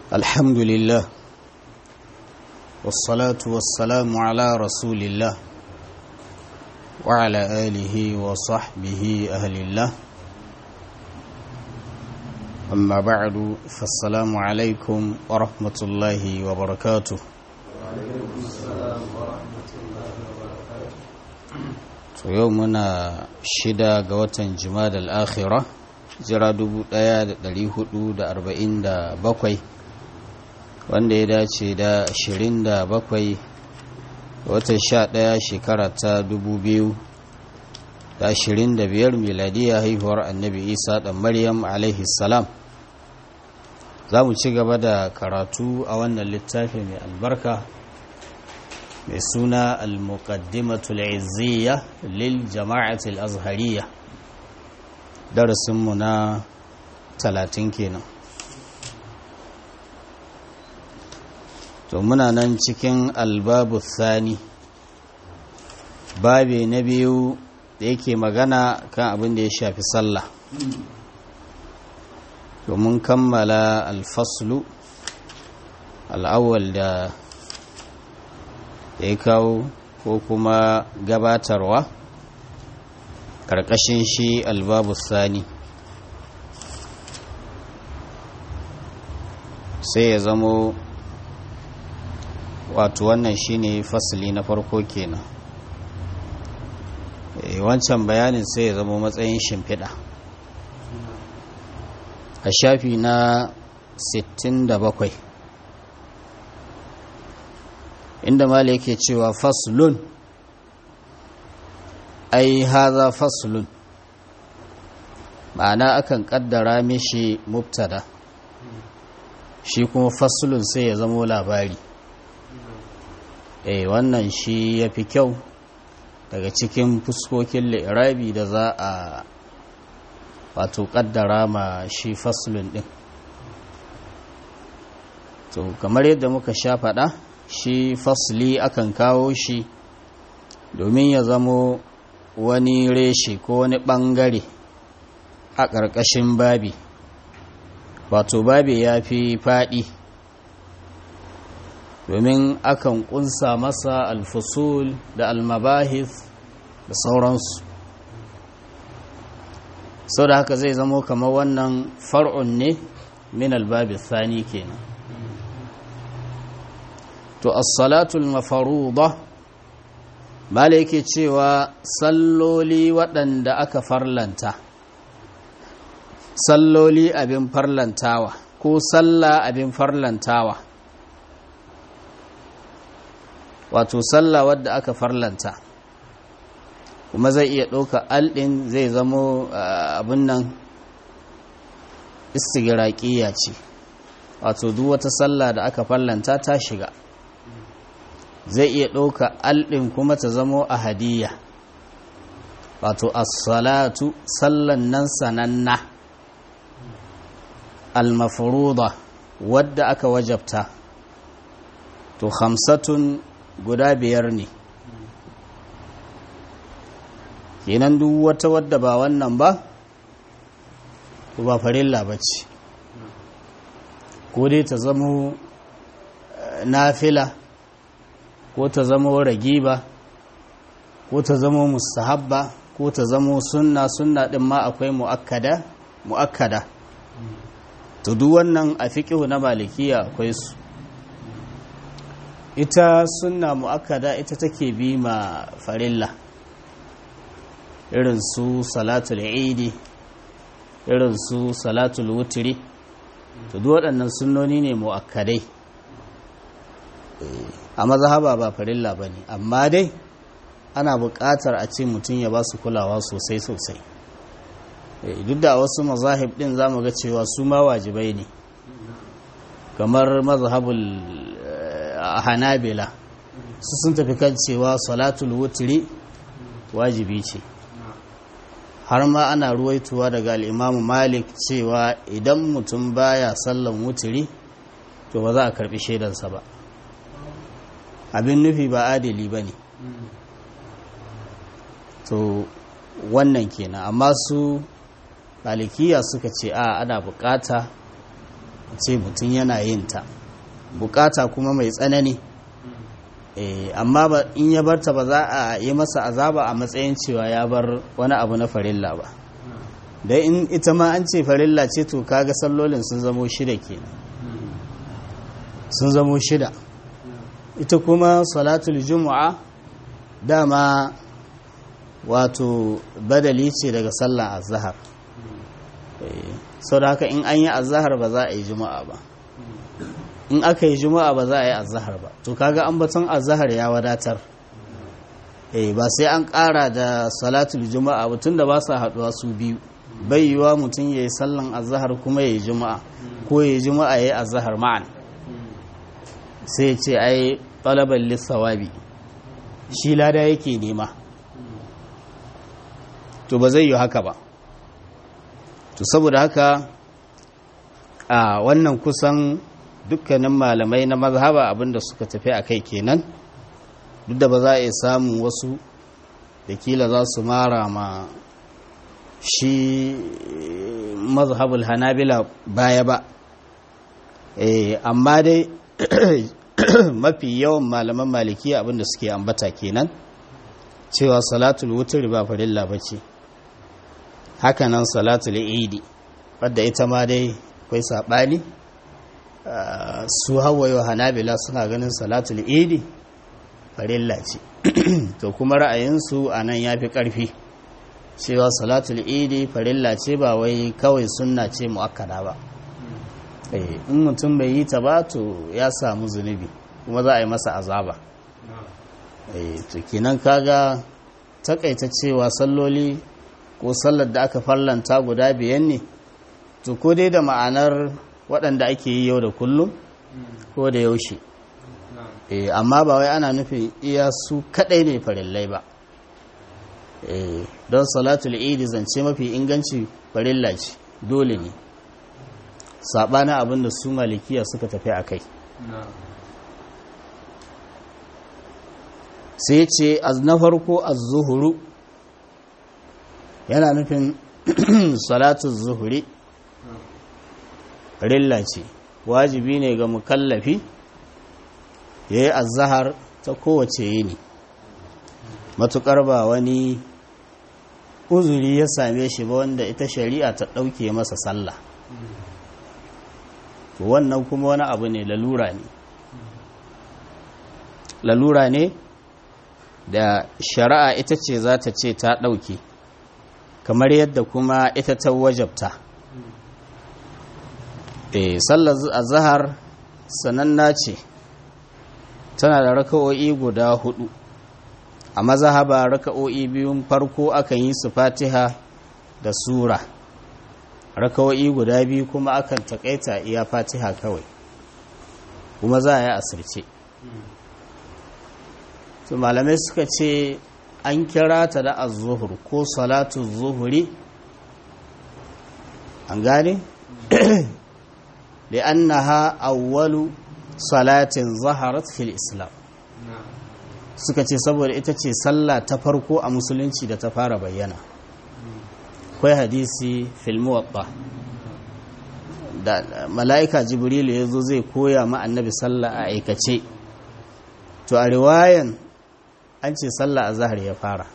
الحمد لله والصلاة والسلام على رسول الله وعلى آله وصحبه أهل الله أما بعد فالسلام عليكم ورحمة الله وبركاته to yau muna shida ga watan jima'a al-akhirah jira 1447 wanda ya dace da 27 watan 11 shekara ta 2025 miladiya haihuwar annabi isa dan maryam alaihi salam za mu ci gaba da karatu a wannan littafi mai albarka mai suna al-muqaddimatul izziya lil jama'atul azhariya darasinmu na talatin kenan to muna nan cikin albabu thani babe na biyu da yake magana kan abin da ya shafi sallah domin kammala alfaslu al'awwal da ya kawo ko kuma gabatarwa ƙarƙashin shi albabu sani sai ya zamo wato wannan shine fasili na farko kenan wancan bayanin sai ya zamo matsayin shimfiɗa a shafi na 67 inda mali yake cewa faslun ai haza faslun ma'ana akan kaddara mishi mubtada shi kuma faslun sai ya zamo labari eh wannan shi ya fi kyau daga cikin fuskokin li'irabi da za a wato kaddara ma shi faslun din to kamar yadda muka sha faɗa shi fasli akan kawo shi domin ya zamo wani reshe ko wani ɓangare a ƙarƙashin babi wato babi ya fi faɗi domin akan ƙunsa masa alfusul da almabahis da sauransu sau da haka zai zamo kamar wannan far'un ne min albabi sani kenan to as-salatul mafaruḍa mala yake cewa salloli waɗanda aka farlanta salloli abin farlantawa ko salla abin farlantawa wato salla wadda aka farlanta kuma zai iya ɗauka alɗin zai zamo abin nan istigiraƙiya ce wato duk wata salla da aka farlanta ta shiga zai iya ɗauka alɗin kuma ta zamo a hadiyya wato as-salatu sallan nan sananna al-mafruḍa wadda aka wajabta to khamsatun guda biyar ne kenan duk wata wadda ba wannan ba ba farilla bace ko dai ta zamo nafila ko ta zamo ragiba ko ta zamo mustahabba ko ta zamo sunna sunna din ma akwai muakkada muakkada to duk wannan a fiqhu na malikiya akwai su ita sunna muakkada ita take bi ma farilla irin su salatul eidi irin su salatul wutri to duk waɗannan sunnoni ne muakkadai a mazhaba ba farilla ba ne amma dai ana buƙatar a ce mutum ya ba su kulawa sosai sosai duk da wasu mazahib ɗin za mu ga cewa su ma wajibai ne kamar mazhabul hanabila su sun tafi kan cewa salatul wutri wajibi ce har ma ana ruwaituwa daga al'imamu malik cewa idan mutum baya sallan wutri to ba za a karɓi shaidansa ba abin nufi ba adali ba ne to wannan kenan amma su malikiya suka ce a ana bukata ce mutum yana yin ta bukata kuma mai tsanani amma ba in ya barta ba za a yi masa azaba a matsayin cewa ya bar wani abu na farilla ba da in ita ma an ce farilla ce to kaga sallolin sun zamo shida kenan sun zamo shida ita kuma salatul juma'a dama wato badali ce daga sallar azhar sau da haka in an yi azhar ba za a yi juma'a ba in aka yi juma'a ba za a yi azhar ba to kaga an batun azhar ya wadatar eh ba sai an ƙara da salatul juma'a ba tunda ba sa haɗuwa su biyu bai yiwa mutum ya yi sallan azhar kuma ya yi juma'a ko ya yi juma'a ya yi azhar ma'an sai ce ai talaban lissawabi shi lada yake nema to ba zai yi haka ba to saboda haka a wannan kusan dukkanin malamai na mazhaba abinda suka tafi a kai kenan duk da ba za a iya samun wasu da kila za su mara ma shi mazhabul hanabila baya ba amma dai mafi yawan malaman maliki abinda suke ambata kenan cewa salatul wutur ba farilla ba ce hakanan salatul idi wadda ita ma dai akwai saɓani su hawayo hanabila suna ganin salatul idi farilla ce to kuma ra'ayinsu a nan ya fi ƙarfi cewa salatul idi farilla ce ba wai kawai sunna ce mu'akkada ba in mutum bai yi ta ba to ya samu zunubi kuma za a yi masa azaba to kenan kaga takaita cewa salloli ko sallar da aka farlanta guda biyan ne to ko dai da ma'anar waɗanda ake yi yau da kullum ko da yaushe amma ba wai ana nufin iya su kaɗai ne farillai ba don salatul idi zance mafi inganci farilla ce dole ne saɓanin abin da su malikiya suka tafi a kai sai ce na farko az-zuhuru yana nufin salatu zuhuri rilla ce wajibi ne ga mukallafi ya yi azahar ta kowace yini matukar ba wani uzuri ya same shi ba wanda ita shari'a ta ɗauke masa sallah wannan kuma wani abu ne lalura ne lalura ne da shari'a ita ce za ta ce ta ɗauke kamar yadda kuma ita ta wajabta e sallar azhar sananna ce tana da raka'o'i guda hudu a mazhaba raka'o'i biyun farko akan yi su fatiha da sura raka'o'i guda biyu kuma akan takaita iya fatiha kawai kuma za a yi asirce su malamai suka ce an kira ta da azuhur ko salatu zuhuri an gane da annaha awwalu salatin zaharat fil islam suka ce saboda ita ce sallah ta farko a musulunci da ta fara bayyana kwai hadisi fil muwatta da mala'ika jibrilu ya zo zai koya ma annabi sallah a aikace to a riwayan an ce sallah a zahar ya fara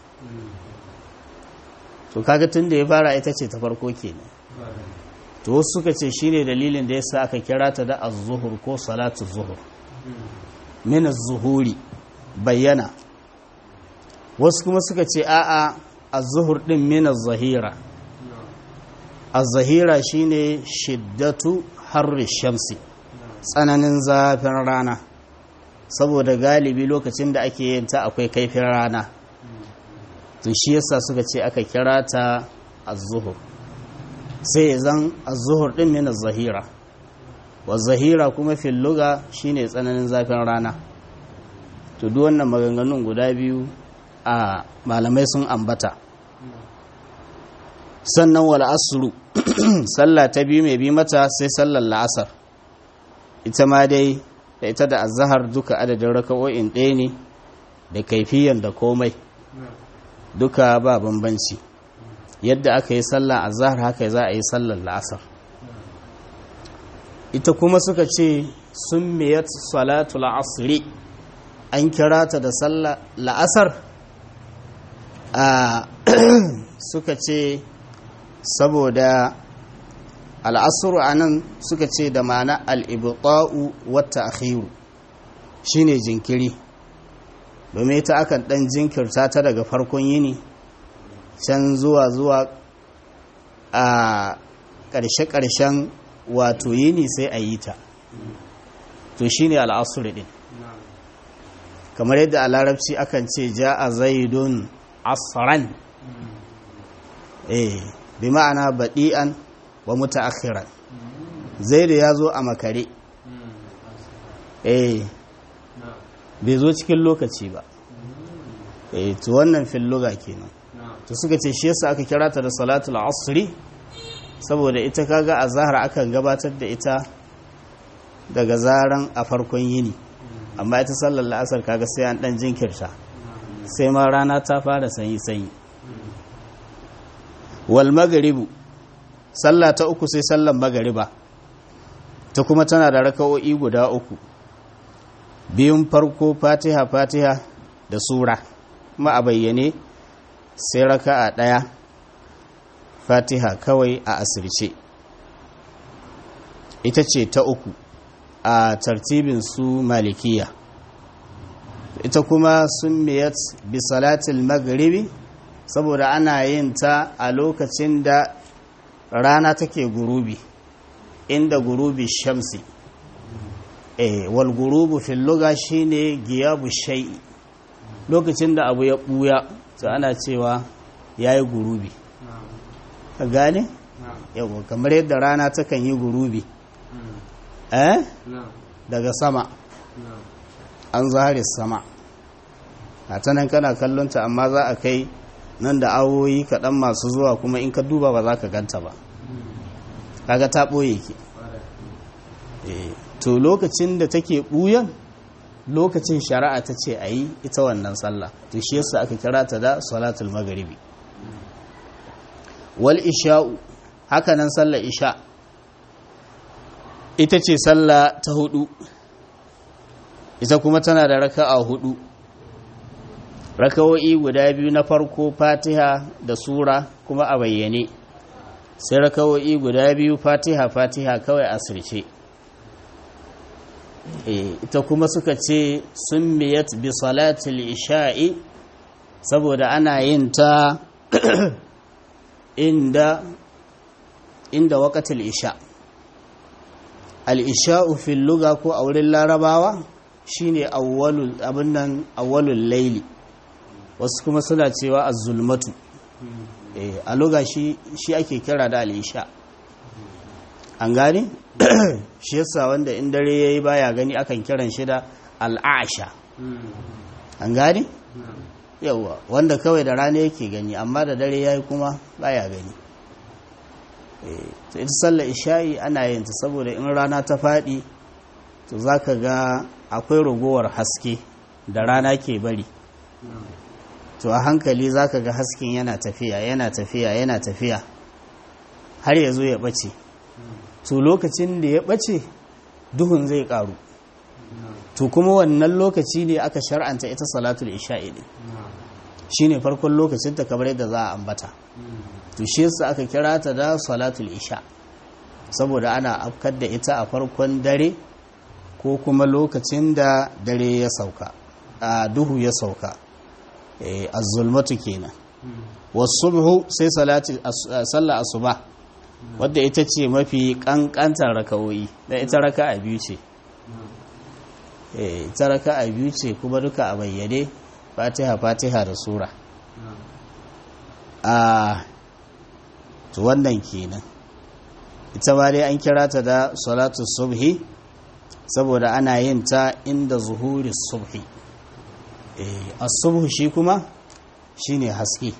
to kaga tun da ya fara ita ce ta farko kenan to wasu suka ce shine dalilin da yasa aka kira ta da az-zuhur ko salatu zuhur min az-zuhuri bayyana wasu kuma suka ce a'a az-zuhur din min az-zahira az-zahira shine shiddatu harri shamsi tsananin zafin rana saboda galibi lokacin da ake yin ta akwai kaifin rana to shi yasa suka ce aka kira ta az-zuhur sai zan az-zuhur din min az-zahira wa zahira kuma fil lugha shine tsananin zafin rana to duk wannan maganganun guda biyu a malamai sun ambata sannan wal asru sallah ta biyu mai bi mata sai sallar la'asar ita ma dai da ita da azahar duka adadin raka'o'in ɗaya ne da kaifiyan da komai duka ba bambanci yadda aka yi sallar azahar haka za a yi sallar la'asar ita kuma suka ce sun miyat salatu la'asri an kira ta da sallah la'asar a suka ce saboda al'asuru a nan suka ce da mana al'ibuta'u wata akhiru shine jinkiri domin ita akan ɗan jinkirta ta daga farkon yini can zuwa zuwa a ƙarshe-ƙarshen wato yini sai a yi ta to shine al'asuru ɗin kamar yadda a larabci akan ce ja a zaidun asran eh bi ma'ana baɗi'an wa mutaakhiran zaidu ya zo a makare eh bai zo cikin lokaci ba eh to wannan filluga kenan to suka ce shi yasa aka kira ta da salatul asri saboda ita kaga a zahar akan gabatar da ita daga zaran a farkon yini amma ita sallar la'asar kaga sai an dan jinkirta sai ma rana ta fara sanyi sanyi wal magribu sallah ta uku sai sallar magariba ta kuma tana da raka'o'i guda uku biyun farko fatiha fatiha da sura kuma a bayyane sai raka'a ɗaya fatiha kawai a asirce ita ce ta uku a tartibin su malikiya ita kuma sun miyat bi salatil magharibi saboda ana yin ta a lokacin da rana take gurubi inda gurubi shamsi eh wal gurubu fil lugha shine giyabu shay'i lokacin da abu ya buya to ana cewa yayi gurubi ka gane yawa kamar yadda rana takan yi gurubi eh daga sama an zahari sama a ta nan kana kallonta amma za a kai nan da awoyi kaɗan masu zuwa kuma in ka duba ba za ka ganta ba kaga ta ɓoye ki to lokacin da take ɓuyan lokacin shari'a ta ce a yi ita wannan sallah to shi yasa aka kira ta da salatul magharibi wal isha'u haka nan sallar isha ita ce sallah ta hudu ita kuma tana da raka'a hudu raka'o'i guda biyu na farko fatiha da sura kuma a bayyane sai raka'o'i guda biyu fatiha fatiha kawai asirce ita kuma suka ce sun miyat bi salatul isha'i saboda ana yin ta inda inda waqatul isha al-isha'u fil lugha ko a wurin larabawa shine awwalul abin nan awwalul layli wasu kuma suna cewa az-zulmatu eh a lugha shi shi ake kira da al-isha an gane shi yasa wanda in dare yayi baya gani akan kiran shi da al-asha an gane yawa wanda kawai da rana yake gani amma da dare yayi kuma baya gani to ita sallar isha'i ana yin ta saboda in rana ta faɗi to zaka ga akwai ragowar haske da rana ke bari to a hankali zaka ga hasken yana tafiya yana tafiya yana tafiya har ya zo ya ɓace to lokacin da ya ɓace duhun zai ƙaru to kuma wannan lokaci ne aka shar'anta ita salatul isha'i ne shine farkon lokacin ta kamar yadda za a ambata to shi yasa aka kira ta da salatul isha saboda ana afkar da ita a farkon dare ko kuma lokacin da dare ya sauka a duhu ya sauka az-zulmatu kenan was-subhu sai salati sallar asuba wadda ita ce mafi kankantar raka'o'i da ita raka'a biyu ce ita raka'a biyu ce kuma duka a bayyane fatiha fatiha da sura a to wannan kenan ita ma dai an kira ta da salatu subhi saboda ana yin ta inda zuhuri subhi as-subhu shi kuma shine haske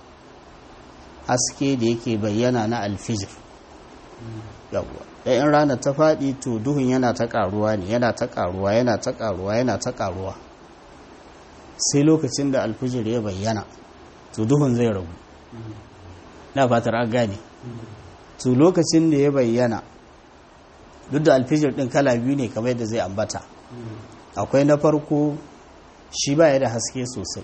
haske da yake bayyana na alfijir yawwa da in rana ta faɗi to duhun yana ta ƙaruwa ne yana ta ƙaruwa yana ta ƙaruwa yana ta ƙaruwa sai lokacin da alfijir ya bayyana to duhun zai ragu na fatar an gane to lokacin da ya bayyana duk da alfijir din kala biyu ne kamar yadda zai ambata akwai na farko shi baya da haske sosai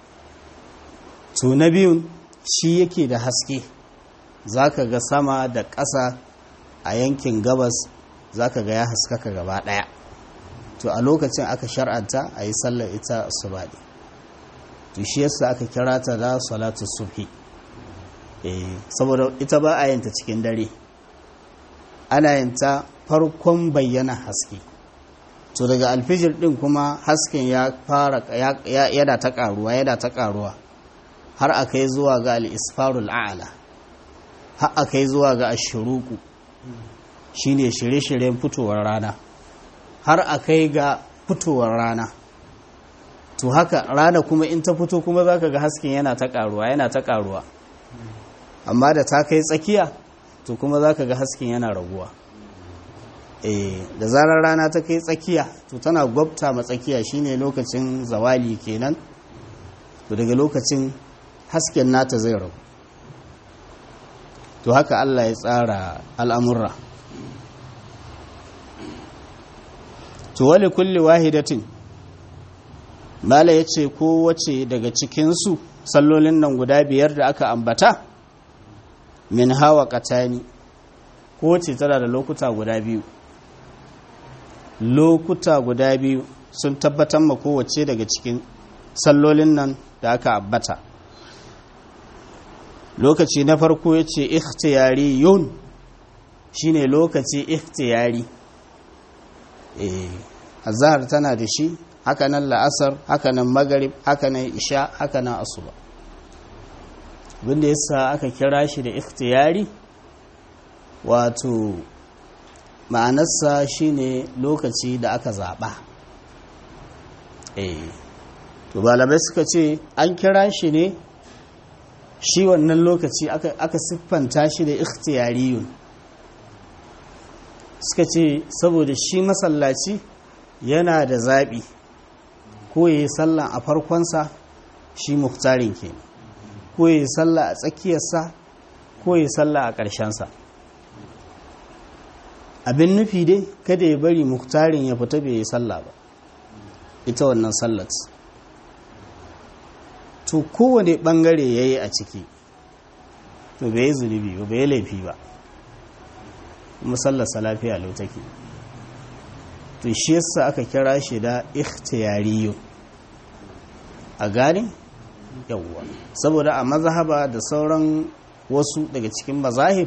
to na biyun shi yake da haske zaka ga sama da ƙasa a yankin gabas zaka ga ya haskaka gaba ɗaya to a lokacin aka shar'anta a yi sallar ita subaɗi to shi yasa aka kira ta da salatu subhi saboda ita ba a yanta cikin dare ana yanta farkon bayyana haske to daga alfijir din kuma hasken ya fara yana ta karuwa yana ta karuwa har aka yi zuwa ga al-isfarul a'la har aka yi zuwa ga ashuruku shine shirye-shiryen fitowar rana har aka yi ga fitowar rana to haka rana kuma in ta fito kuma zaka ga hasken yana ta karuwa yana ta karuwa amma da ta kai tsakiya to kuma zaka ga hasken yana raguwa eh da zarar rana ta kai tsakiya to tana gwabta ma tsakiya shine lokacin zawali kenan to daga lokacin hasken nata zai ragu to haka Allah ya tsara al'amurra to wali kulli wahidatin mala ya ce kowace daga cikinsu sallolin nan guda biyar da aka ambata min hawa katani kowace tana da lokuta guda biyu lokuta guda biyu sun tabbatar ma kowace daga cikin sallolin nan da aka ambata lokaci na farko ya ce ikhtiyari yun shine lokaci ikhtiyari eh azhar tana da shi hakanan la'asar hakanan magarib hakanan isha hakanan asuba abinda yasa aka kira shi da ikhtiyari wato ma'anarsa shine lokaci da aka zaba eh to balabai suka ce an kira shi ne shi wannan lokaci aka siffanta shi da ikhtiyariyun suka ce saboda shi masallaci yana da zaɓi ko ya yi sallah a farkonsa shi muhtarin ke ko ya yi sallah a tsakiyarsa ko ya yi sallah a ƙarshensa abin nufi dai kada ya bari muhtarin ya fita bai yi sallah ba ita wannan sallat to kowane ɓangare ya yi a ciki to bai yi zunubi ba bai yi laifi ba musallasa lafiya lau take to shi yasa aka kira shi da ikhtiyariyo a gane yawwa saboda a mazhaba da sauran wasu daga cikin mazahib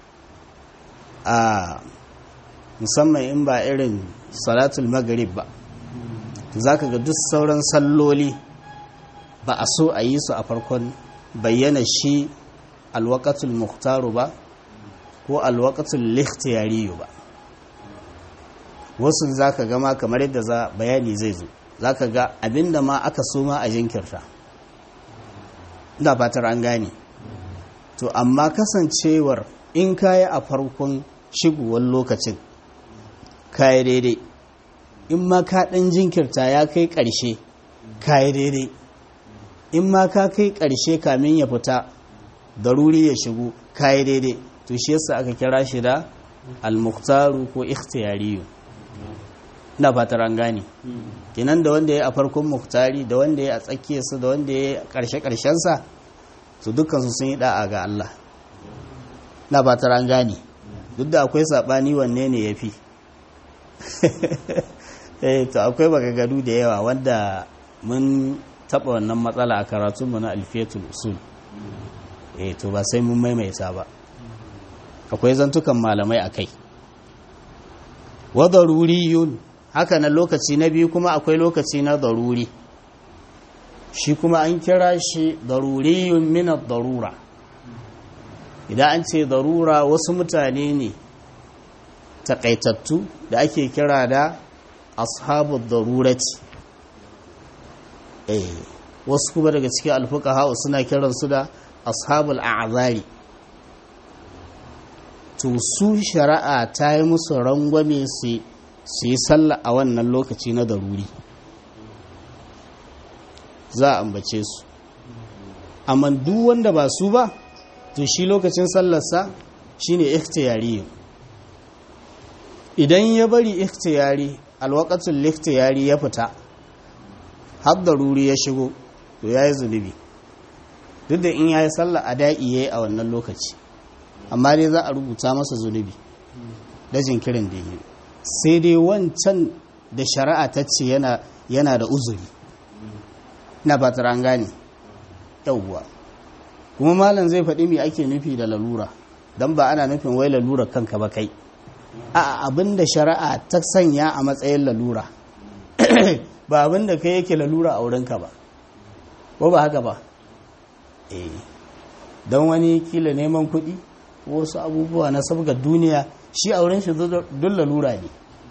a musamman in ba irin salatul maghrib ba zaka ga duk sauran salloli ba a so a yi su a farkon bayyana shi alwaqatul muhtaru ba ko alwaqatul likhtiyariyo ba wasu za ka gama kamar yadda za bayani zai zo za ka ga abinda ma aka so ma a jinkirta ina fatar an gane to amma kasancewar in kayi a farkon shigowar lokacin kayi daidai in ma ka ɗan jinkirta ya kai ƙarshe kayi daidai in ma ka kai ƙarshe kamin ya fita daruri ya shigo kayi daidai to shi yasa aka kira shi da al-muqtaru ko ikhtiyariyu ina fatar an gane kenan da wanda ya a farkon muktari da wanda ya a tsakiyarsa da wanda ya a ƙarshe ƙarshensa su dukkansu sun yi da'a ga Allah ina fatar an gane duk da akwai saɓani wanne ne ya fi eh to akwai bagagadu da yawa wanda mun taɓa wannan matsala a karatunmu na alfiyatul usul eh to ba sai mun maimaita ba akwai zantukan malamai a kai wa daruriyun haka na lokaci na biyu kuma akwai lokaci na daruri shi kuma an kira shi daruriyun minar darura idan an ce darura wasu mutane ne takaitattu da ake kira da ashabu darurati eh wasu kuma daga cikin alfuka hau suna kiransu da ashabul a'zari to su shari'a ta yi musu rangwame su yi sallah a wannan lokaci na daruri za a ambace su amma duk wanda ba su ba to shi lokacin sallarsa shine ikhtiyari idan ya bari ikhtiyari alwaqatul likhtiyari ya fita har daruri ya shigo to yayi zunubi duk da in yayi sallah ada'i yayi a wannan lokaci amma dai za a rubuta masa zunubi da jinkirin da yi sai dai wancan da shari'a ta ce yana yana da uzuri na fatar an gane yauwa kuma malam zai faɗi me ake nufi da lalura don ba ana nufin wai lalura kanka ba kai a abin da shari'a ta sanya a matsayin lalura ba abin da kai yake lalura a wurinka ba ko ba haka ba eh don wani kila neman kuɗi wasu abubuwa na sabga duniya shi a wurin shi duk lalura ne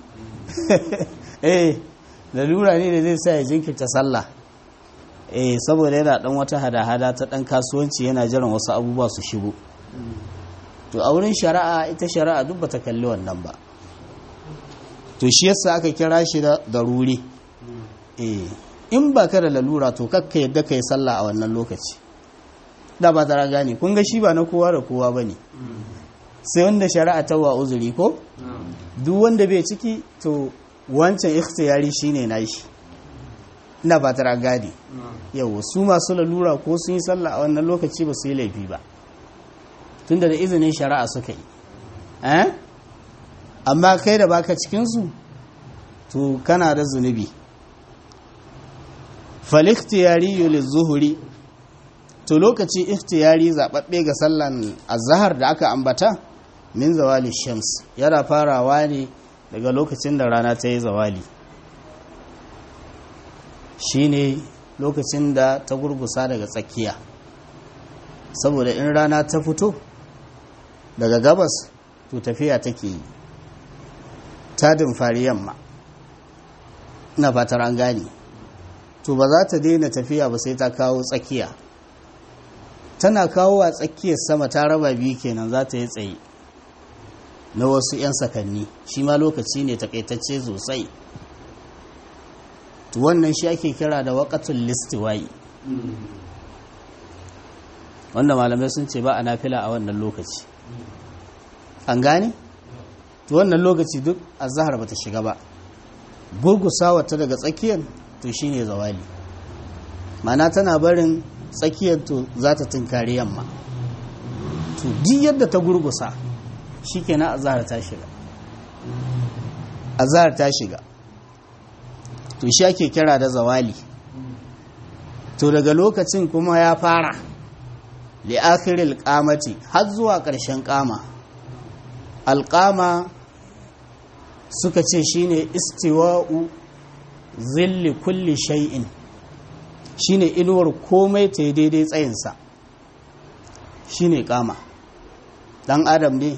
eh lalura ne da zai sa ya jinkirta sallah eh saboda yana dan wata hada-hada ta dan kasuwanci yana jiran wasu abubuwa su shigo to a wurin shari'a ita shari'a duk bata kalli wannan ba to shi yasa aka kira shi da daruri eh in ba ka da lalura to kakka yadda ka yi sallah a wannan lokaci da ba ta gane kun ga shi ba na kowa da kowa ba ne sai wanda shari'a ta wa uzuri ko duk wanda bai ciki to wancan ikhtiyari shine nashi ina ba ta gane yau su masu lalura ko sun yi sallah a wannan lokaci ba su yi laifi ba tunda da izinin shari'a suka yi eh amma kai da baka cikinsu to kana da zunubi falikhtiyari lizuhuri to lokaci ikhtiyari zababbe ga sallan azhar da aka ambata min zawali shams yana farawa ne daga lokacin da rana ta yi zawali shine lokacin da ta gurgusa daga tsakiya saboda in rana ta fito daga gabas to tafiya take yi ta dimfari yamma ina fatar an gane to ba za ta daina tafiya ba sai ta kawo tsakiya tana kawo a tsakiyar sama ta raba biyu kenan za ta yi tsaye na wasu 'yan sakanni shi ma lokaci ne takaitacce sosai to wannan shi ake kira da waƙatun listiwayi wanda malamai sun ce ba a nafila a wannan lokaci an gane? to wannan lokaci duk a zahar ba ta shiga ba gurgusawa ta daga tsakiyar to shine zawali mana tana barin tsakiyar to za ta tunkari yamma to duk yadda ta gurgusa shikenan azhar ta shiga azhar ta shiga to shi ake kira da zawali to daga lokacin kuma ya fara li akhiril qamati har zuwa ƙarshen ƙama alƙama suka ce shine istiwa'u zilli kulli shay'in shine inuwar komai ta daidai tsayinsa shine kama dan adam ne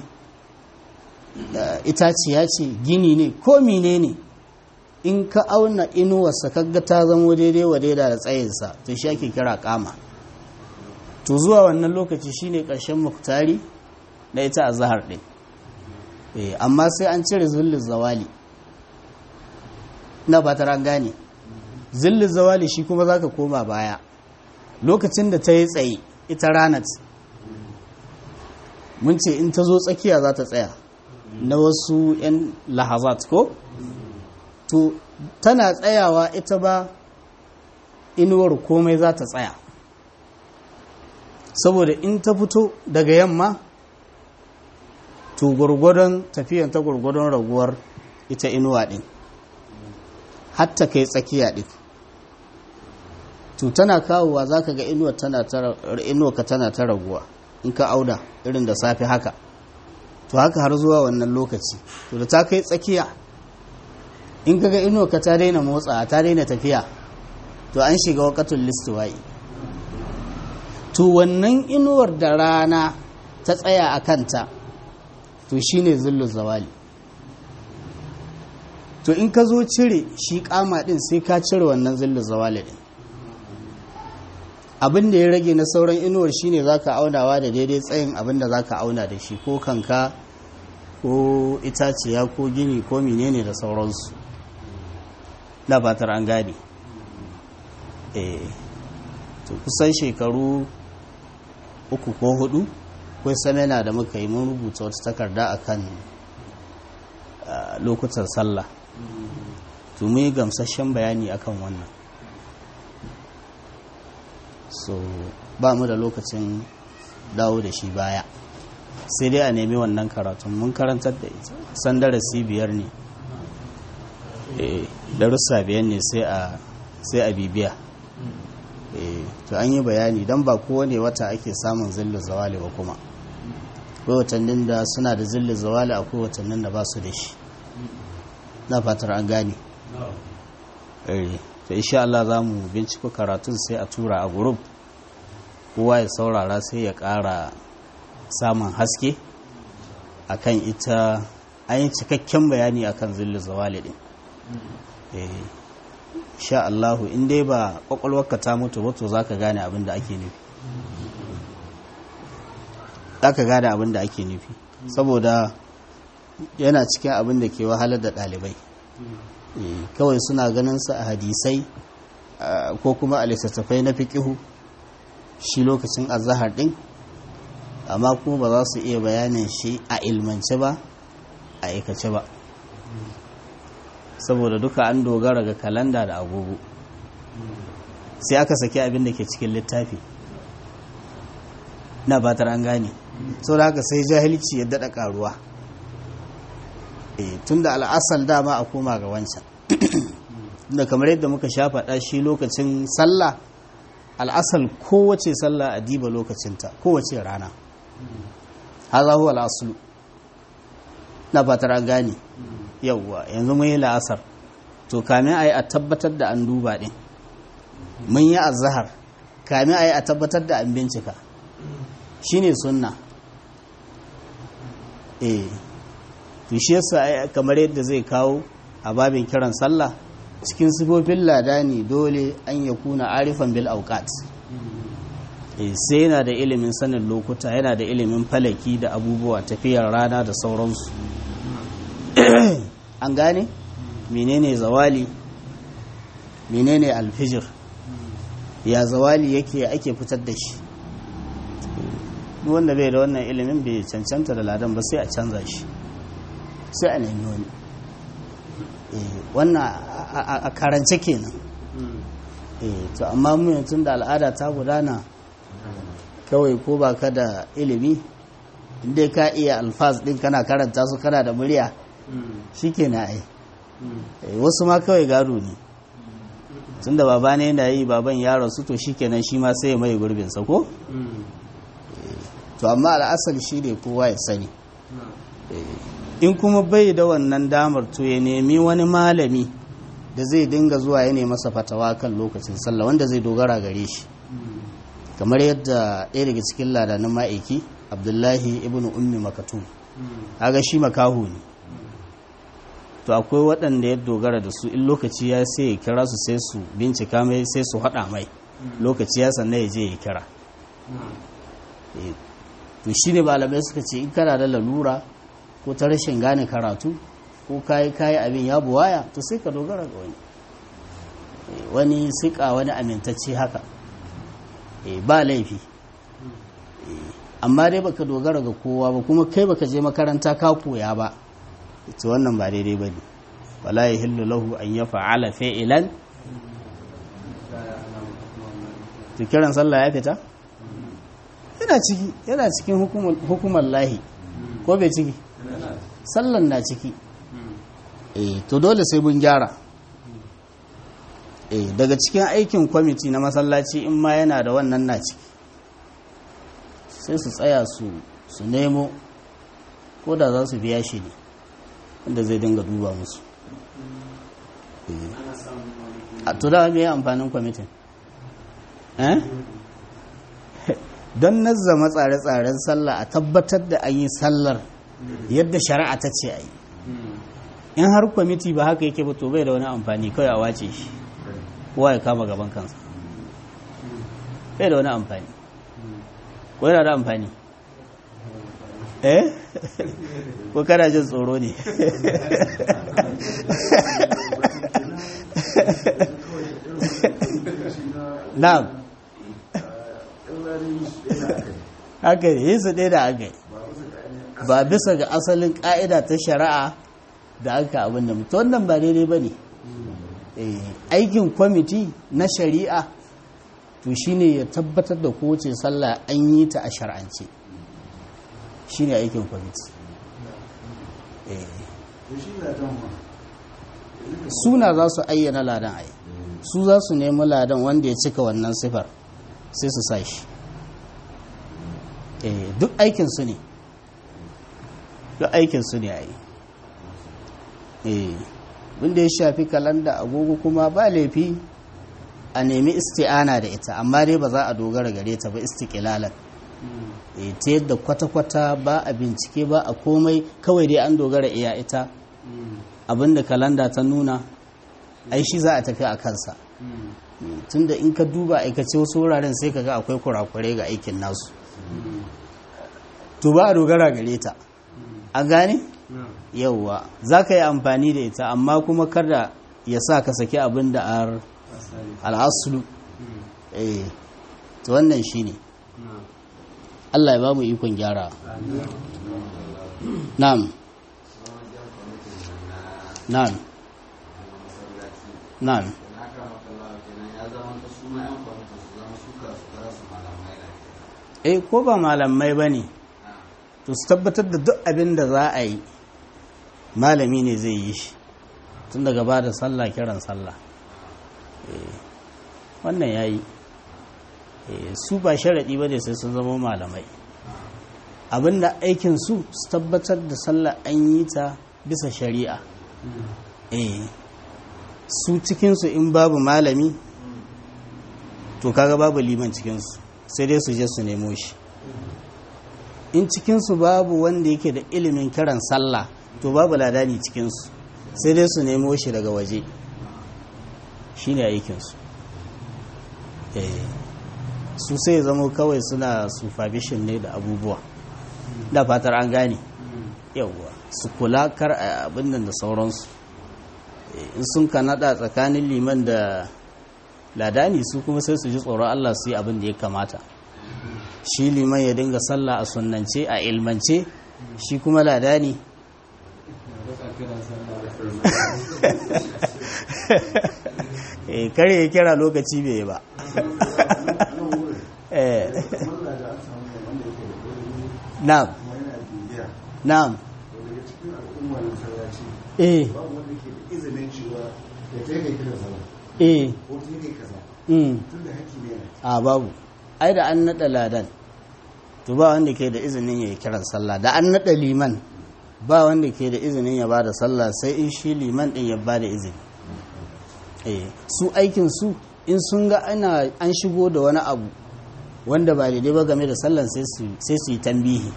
itaciya ce gini ne ko mine ne in ka auna inuwarsa kaga ta zamo daidai wa daida da tsayinsa to shi ake kira kama to zuwa wannan lokaci shine ƙarshen muktari na ita a zahar ɗin amma sai an cire zullin zawali na fatar an gane zillin zawali shi kuma zaka koma baya lokacin da ta yi tsaye ita ranat mun ce in ta zo tsakiya za ta tsaya na wasu 'yan lahazat ko to tana tsayawa ita ba inuwar komai za ta tsaya saboda in ta fito daga yamma to gwargwadon tafiyan ta gwargwadon raguwar ita inuwa din hatta kai tsakiya din to tana kawowa za ka ga inuwa ka tana ta raguwa in ka auda irin da safe haka to haka har zuwa wannan lokaci to da ta kai tsakiya in ka ga inuwa ka ta daina motsa ta daina tafiya to an shiga wakatun listuwa'i to wannan inuwar da rana ta tsaya a kanta to shine zillu zawali to in ka zo cire shi kama din sai ka cire wannan zillu zawali din abin da ya rage na sauran inuwar shine zaka aunawa da daidai tsayin abin da zaka auna da shi ko kanka ko itaciya ko gini ko menene da sauransu da fatar an gane eh to kusan shekaru uku ko hudu akwai samena da muka yi mun rubuta wata takarda akan lokutan sallah to mu yi gamsasshen bayani akan wannan so ba mu da lokacin dawo da shi baya sai dai a nemi wannan karatun mun karantar da ita san darasi biyar ne darussa biyar ne sai a bibiya to an yi bayani don ba kowane wata ake samun zillin zawali ba kuma akwai watannin da suna da zillin zawali akwai watannin da ba su da shi na fatar an gane to insha Allah za mu binciko karatun sai a tura a gurub kowa ya saurara sai ya ƙara samun haske akan ita an yi cikakken bayani akan zillin zawali din sha Allahu in dai ba kwakwalwarka ta mutu ba to zaka gane abin da ake nufi zaka gane abin da ake nufi saboda yana cikin abin da ke wahalar da ɗalibai kawai suna ganin sa a hadisai ko kuma a littattafai na fiƙihu shi lokacin azahar ɗin amma kuma ba za su iya bayanin shi a ilmance ba a aikace ba saboda duka an dogara ga kalanda da agogo sai aka saki abin da ke cikin littafi na batar an gane sau da haka sai jahilci ya daɗa ƙaruwa tun da al'asal dama a koma ga wancan da kamar yadda muka sha faɗa shi lokacin sallah al'asal kowace sallah a diba lokacinta kowace rana haza huwa al'asulu na fatar an gane yauwa yanzu mun yi la'asar to kamin a yi a tabbatar da an duba ɗin mun yi azahar kamin a yi a tabbatar da an bincika shi ne sunna eh to shi yasa kamar yadda zai kawo a babin kiran sallah cikin sifofin ladani dole an ya kuna arifan bil auqat sai yana da ilimin sanin lokuta yana da ilimin falaki da abubuwa tafiyar rana da sauransu an gane menene zawali menene alfijir ya zawali yake ake fitar da shi wanda bai da wannan ilimin bai cancanta da ladan ba sai a canza shi sai a nemi wani wannan a karance kenan to amma mu tun da al'ada ta gudana kawai ko ba ka da ilimi inda ka iya alfaz din kana karanta su kana da murya shi ke na ai wasu ma kawai gado ne tun da baba ne yana yi baban ya rasu to shi kenan shi ma sai ya mai gurbinsa ko? to amma al'asar shi ne kowa ya sani in kuma bai da wannan damar to ya nemi wani malami da zai dinga zuwa ya nemi masa fatawa kan lokacin sallah wanda zai dogara gare shi kamar yadda ɗaya daga cikin ladanin ma'aiki abdullahi ibn ummi makatum aga shi makahu ne to akwai waɗanda ya dogara da su in lokaci ya sai ya kira su sai su bincika mai sai su haɗa mai lokaci ya sannan ya je ya kira to shi ne malamai suka ce in kana da lalura ko ta rashin gane karatu ko kayi kayi abin ya buwaya to sai ka dogara ga wani wani sika wani amintacce haka ba laifi amma dai baka dogara ga kowa ba kuma kai baka je makaranta ka koya ba ita wannan ba daidai ba ne wala ya hillu lahu an ya fa'ala fa'ilan to kiran sallah ya fita yana ciki yana cikin hukumar lahi ko bai ciki sallan na ciki eh to dole sai mun gyara eh daga cikin aikin kwamiti na masallaci in ma yana da wannan na ciki sai su tsaya su su nemo ko da za su biya shi ne wanda zai dinga duba musu a to da me amfanin kwamitin eh don nazzama tsare-tsaren sallah a tabbatar da an yi sallar yadda shari'a ta ce a yi in har kwamiti ba haka yake ba to bai da wani amfani kawai a wace shi kowa ya kama gaban kansa bai da wani amfani ko yana da amfani eh ko kana jin tsoro ne na'am haka yi su ɗaya da aka ba bisa ga asalin ƙa'ida ta shari'a da aka abin da mutu wannan ba daidai ba ne aikin kwamiti na shari'a to shine ya tabbatar da kowace sallah an yi ta a shar'ance shine aikin kwamiti suna za su ayyana ladan ai su za su nemi ladan wanda ya cika wannan sifar sai su sa shi duk aikinsu ne duk aikinsu ne a yi wanda ya shafi kalanda agogo kuma ba laifi a nemi isti'ana da ita amma dai ba za a dogara gare ta ba istiqlalan ta yadda kwata-kwata ba a bincike ba a komai kawai dai an dogara iya ita abinda kalanda ta nuna ai shi za a tafi a kansa tunda in ka duba aikace wasu wuraren sai ka ga akwai kurakurai ga aikin nasu to ba a dogara gare ta a gane yauwa za ka yi amfani da ita amma kuma kada ya sa ka saki abin da ar al'asulu eh to wannan shi ne Allah ya ba mu ikon gyara na'am na'am na'am eh ko ba malamai ba ne to su tabbatar da duk abin da za a yi malami ne zai yi shi tun daga ba da sallah kiran sallah wannan ya yi su ba sharaɗi ba ne sai sun zama malamai abinda aikinsu su tabbatar da sallah an yi ta bisa shari'a su cikinsu in babu malami to kaga babu liman cikinsu sai dai su je su nemo shi in cikinsu babu wanda yake da ilimin kiran sallah to babu ladani cikinsu sai dai su nemo shi daga waje shi ne aikinsu su sai zama kawai suna supervision ne da abubuwa da fatar an gane yauwa su kula kar abin da sauransu in sun kanada tsakanin liman da ladani su kuma sai su ji tsoron Allah su yi abin da ya kamata shi liman ya dinga sallah a sunnance a ilmance shi kuma ladani kare ya kira lokaci bai ba na'am na'am eh eh a babu ai da an naɗa ladan to ba wanda ke da izinin ya yi kiran sallah da an naɗa liman ba wanda ke da izinin ya ba da sallah sai in shi liman ɗin ya ba da izini su aikin su in sun ga ana an shigo da wani abu wanda ba daidai ba game da sallan sai su yi tambihi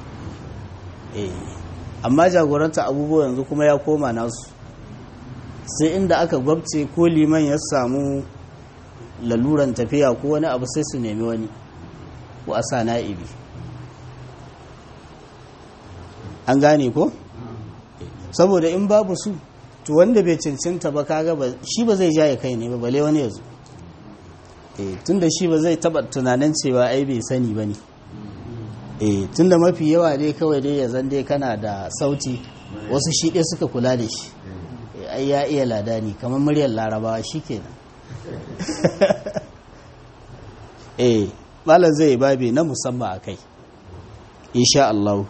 amma jagoranta abubuwa yanzu kuma ya koma nasu sai inda aka gwabce ko liman ya samu laluran tafiya ko wani abu sai su nemi wani ko a sa na'ibi an gane ko? saboda in babu su to wanda bai cancanta ba kaga ba shi ba zai jaye kai ne ba bale wani yazo eh tunda shi ba zai taba tunanin cewa ai bai sani bane eh tunda mafi yawa dai kawai dai ya zan dai kana da sauti wasu shi dai suka kula da shi ai ya iya ladani kamar muryar larabawa shikenan eh malam zai babe na musamman akai insha Allah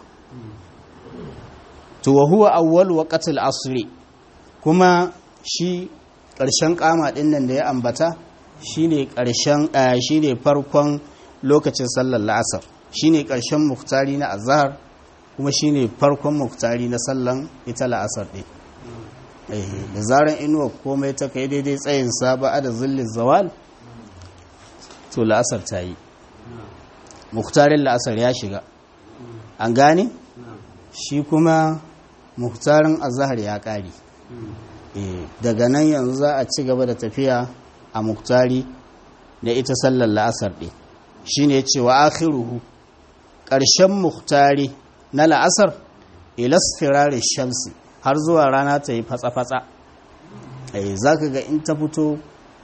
to wa huwa awwal waqtil asri kuma shi ƙarshen kama ɗin nan da ya ambata shine ƙarshen shine farkon lokacin sallar la'asar shine ƙarshen muktari na azhar kuma shine farkon muktari na sallan ita la'asar ɗin da zaran inuwa komai ta kai daidai tsayin saba da zillin zawal to la'asar ta yi muktarin la'asar ya shiga an gane shi kuma muktarin azhar ya ƙare daga nan yanzu za a ci gaba da tafiya a muktari da ita sallar la'asar ɗin shi ne cewa akhiruhu ƙarshen muktari na la'asar ilas firari shamsi har zuwa rana ta yi fatsa-fatsa za ka ga in ta fito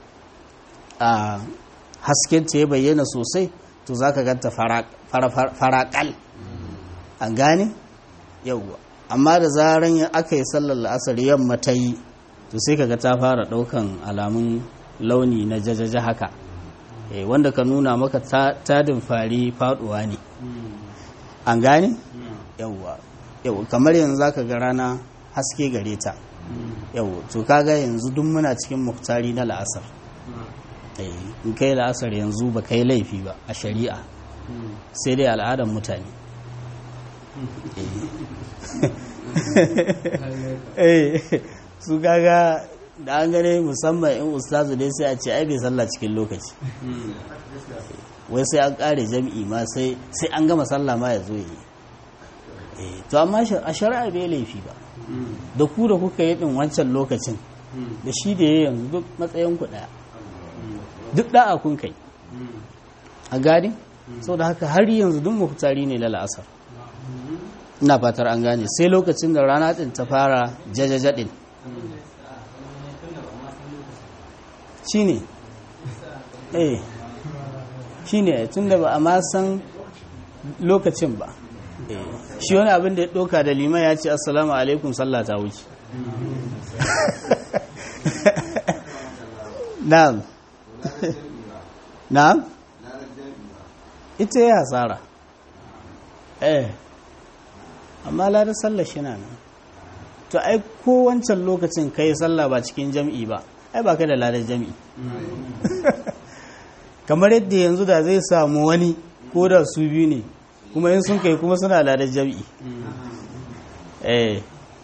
a hasken ta ya bayyana sosai to za ka ganta faraƙal an gane yauwa amma da zaran aka yi sallar la'asar yamma ta yi to sai kaga ta fara ɗaukan alamun launi na jajaja haka wanda ka nuna maka tadin fari faduwa ne an gane yawwa yau kamar yanzu zaka ga rana haske gare ta yau to kaga yanzu duk muna cikin muktari na la'asar in kai la'asar yanzu ba kai laifi ba a shari'a sai dai al'adar mutane su kaga da an gane musamman in ustazu dai sai a ce ai bai sallah cikin lokaci wai sai an kare jam'i ma sai an gama sallah ma ya zo yi to amma a shari'a bai laifi ba da ku da kuka yi din wancan lokacin da shi da ya yanzu duk matsayin ku daya duk da'a kun kai a gani sau da haka har yanzu duk muhtari ne na la'asar ina fatar an gane sai lokacin da rana din ta fara jajajaɗin shi ne eh shi ne tun da ba a ma san lokacin ba shi wani abin da ya ɗauka da liman ya ce assalamu alaikum sallah ta wuce na'am na'am ita ya hasara eh amma ladar sallah shi na nan to ai ko wancan lokacin kai sallah ba cikin jam'i ba ai ba ka da ladar jam'i kamar yadda yanzu da zai samu wani ko da su biyu ne kuma in sun kai kuma suna ladar jam'i eh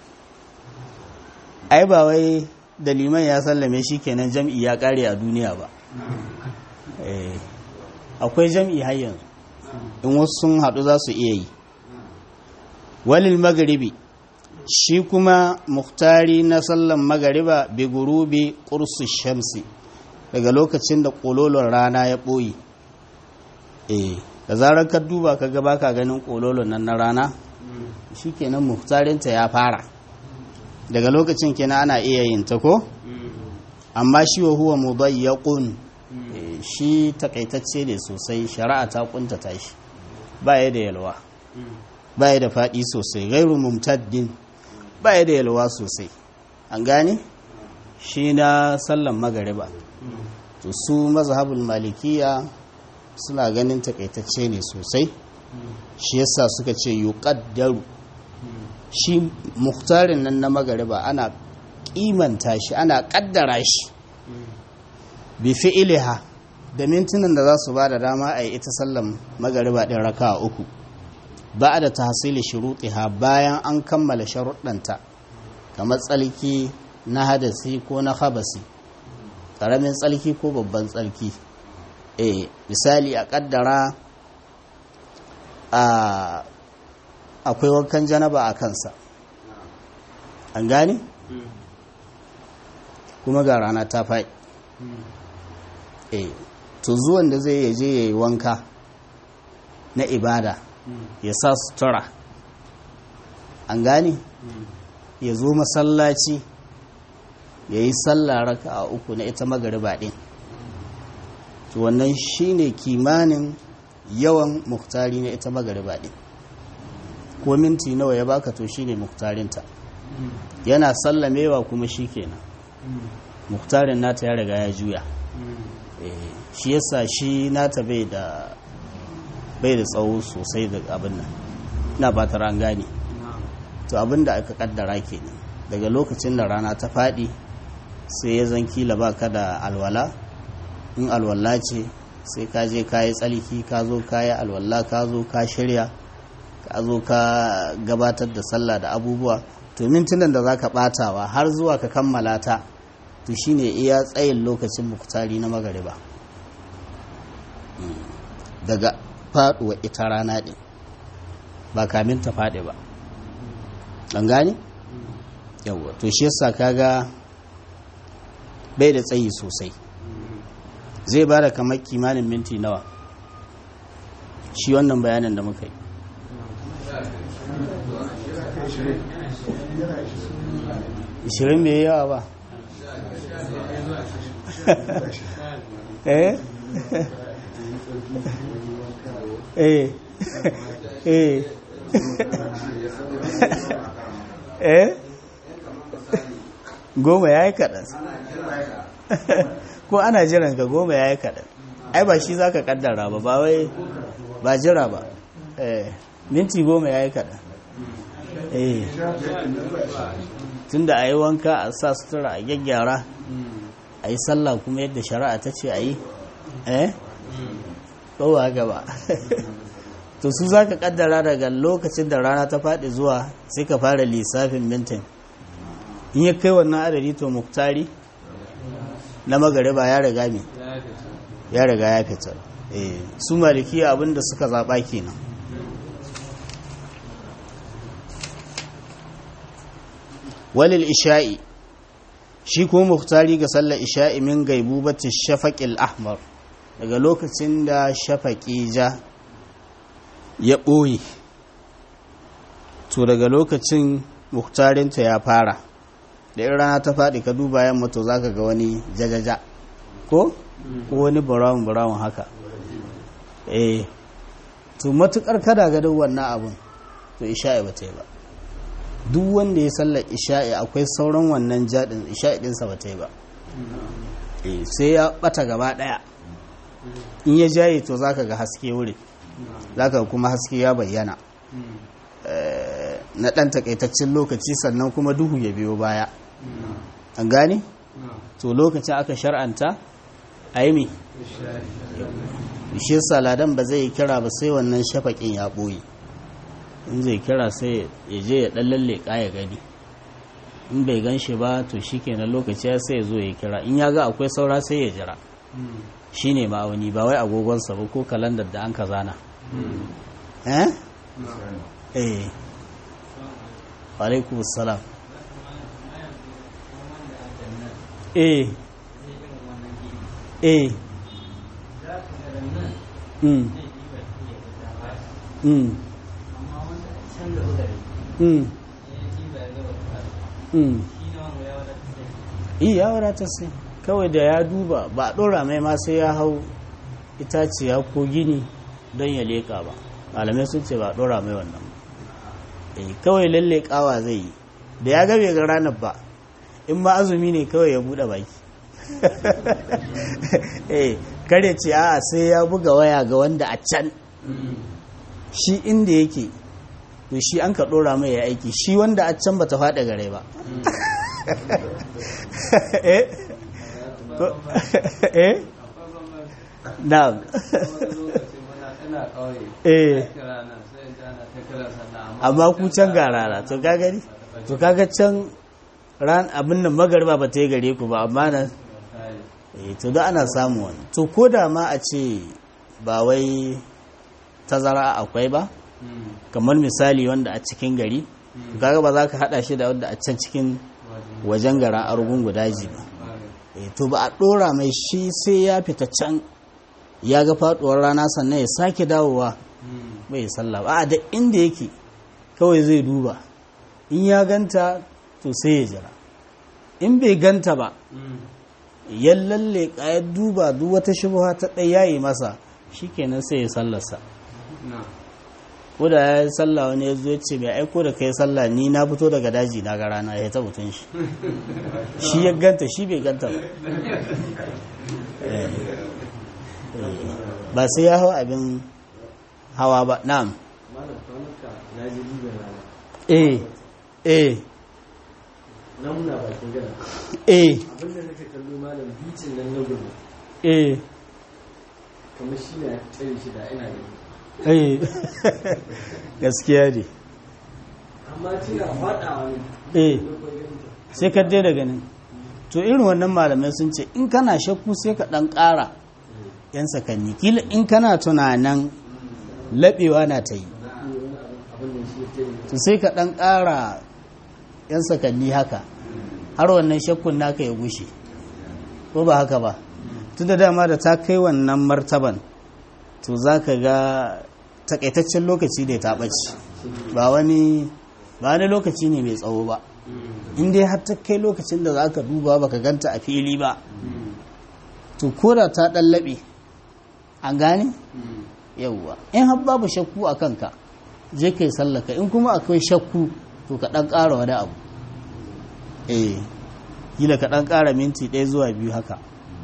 ai ba wai da liman ya sallame shi kenan jam'i ya kare a duniya ba eh akwai jam'i har yanzu in wasu sun haɗu za su iya yi walil magaribi shi kuma muhtari na sallan magariba bi gurubi ƙursu shamsi daga lokacin da ƙololon rana ya ɓoye eh da zarar ka duba ka gaba ka ganin ƙololon nan na rana shi kenan muhtarinta ya fara daga lokacin kenan ana iya yin ta ko amma shi wa huwa mudayyaqun shi takaitacce ne sosai shari'a ta kuntata shi ba ya da yalwa ba ya da faɗi sosai gairu mumtaddin ba ya da yalwa sosai an gane shi na sallan magariba to su mazhabul malikiya suna ganin takaitacce ne sosai shi yasa suka ce yuqaddaru shi muhtarin nan na magariba ana kimanta shi ana kaddara shi bi fi'iliha da mintunan da za su ba da dama a yi ita sallan magariba ɗin raka uku ba da tahsili shurutiha bayan an kammala sharuɗanta kamar tsalki na hadasi ko na habasi ƙaramin tsalki ko babban tsalki e misali a ƙaddara a akwai wankan janaba a kansa an gane kuma ga rana ta faɗi e to zuwan da zai yaje ya yi wanka na ibada ya sa sutura an gane ya zo masallaci ya yi sallah raka a uku na ita magariba ɗin to wannan shine kimanin yawan muktari na ita magariba ɗin ko minti nawa ya baka to shine muktarinta yana sallamewa kuma shi kenan muktarin nata ya riga ya juya shi yasa shi nata bai da bai da tsawo sosai da abin nan na ba ta an gane to abin da aka kaddara kenan daga lokacin da rana ta faɗi sai ya zan kila ba ka da alwala in alwala ce sai ka je ka yi tsalki ka zo ka yi alwala ka zo ka shirya ka zo ka gabatar da sallah da abubuwa to mintunan da za ka ɓatawa har zuwa ka kammala ta to shine iya tsayin lokacin muktari na magariba daga faduwa ita rana ɗin ba kamin ta faɗi ba ɗan gani? yawwa to shi yasa kaga bai da tsayi sosai zai ba da kamar kimanin minti nawa shi wannan bayanin da muka yi ishirin bai yawa ba eh eh eh eh goma ya yi kaɗan ko ana jiran ka goma ya yi kaɗan ai ba shi za ka ƙaddara ba ba wai ba jira ba eh minti goma ya yi kaɗan eh tun da a yi wanka a sa sutura a gyaggyara a yi sallah kuma yadda shari'a ta ce a yi eh kowa gaba to su za ka kaddara daga lokacin da rana ta faɗi zuwa sai ka fara lissafin mintin in ya kai wannan adadi to muktari na magariba ya riga me ya riga ya fita eh su malikiya abinda suka zaɓa kenan walil isha'i shi kuma muktari ga sallar isha'i min gaibu bata shafaƙil ahmar daga lokacin da shafaƙi ja ya ɓoye to daga lokacin muktarinta ya fara da in rana ta faɗi ka duba yamma to za ka ga wani jajaja ko ko wani brown brown haka eh to matukar kada ga duk wannan abun to isha'i ba ta yi ba duk wanda ya sallar isha'i akwai sauran wannan jaɗin isha'i ɗinsa ba ta yi ba sai ya ɓata gaba ɗaya in ya jaye to za ka ga haske wuri za ka kuma haske ya bayyana na ɗan takaitaccen lokaci sannan kuma duhu ya biyo baya an gane? to lokacin aka shar'anta a yi mi shi saladan ba zai kira ba sai wannan shafaƙin ya ɓoye in zai kira sai ya je ya ɗan lalle ya gani in bai gan shi ba to shi kenan lokaci ya sai ya zo ya kira in ya ga akwai saura sai ya jira shi ne ma'auni ba wai agogonsa ba ko kalandar da an ka zana eh? eh alaikum salam eh eh mm mm mm mm iya wadatar sai kawai da ya duba ba a ɗora mai ma sai ya hau itaciya ko gini don ya leƙa ba malamai sun ce ba a ɗora mai wannan eh kawai lalle kawa zai yi da ya gabe ga ranar ba in ma azumi ne kawai ya buɗe baki eh kare ce a sai ya buga waya ga wanda a can shi inda yake to shi an ka ɗora mai ya aiki shi wanda a can ba ta faɗa gare ba eh eh na'am eh amma ku can ga rana to ka gani to kaga can ran abin nan magarba ba ta yi gare ku ba amma nan eh to da ana samu wani to ko da ma a ce ba wai tazara akwai ba kamar misali wanda a cikin gari kaga ba za ka hada shi da wanda a can cikin wajen garan argungu daji ba eh to ba a dora mai shi sai ya fita can ya ga faduwar rana sannan ya sake dawowa bai sallah ba a da inda yake kawai zai duba in ya ganta to sai ya jira in bai ganta ba ya lalle ya duba duk wata shubha ta ɗaya yi masa shikenan sai ya sallarsa ko da ya yi sallah wani ya zo ya ce mai aiko da kai sallah ni na fito daga daji na ga rana ya ta mutum shi shi ya ganta shi bai ganta ba ba sai ya hau abin hawa ba na'am eh eh na muna bakin gana eh abinda nake kallo malam bicin nan na gudu eh kamar shi ne tsaye shi da ina gani eh gaskiya ne amma tana faɗawa ne eh sai ka daina ganin to irin wannan malamai sun ce in kana shakku sai ka ɗan ƙara yan sakanni kila in kana tunanin laɓewa na ta yi abin da shi ya tsaye to sai ka ɗan ƙara yan sakanni haka har wannan shakkun naka ya gushe ko ba haka ba tun da dama da ta kai wannan martaban to za ka ga takaitaccen lokaci da ta ɓace ba wani ba wani lokaci ne mai tsawo ba in dai har ta kai lokacin da za ka duba baka ganta a fili ba to ko da ta ɗallaɓe an gane yauwa in har babu shakku a kanka je kai sallaka in kuma akwai shakku to ka ɗan ƙara wani abu eh gila ka ɗan ƙara minti ɗaya zuwa biyu haka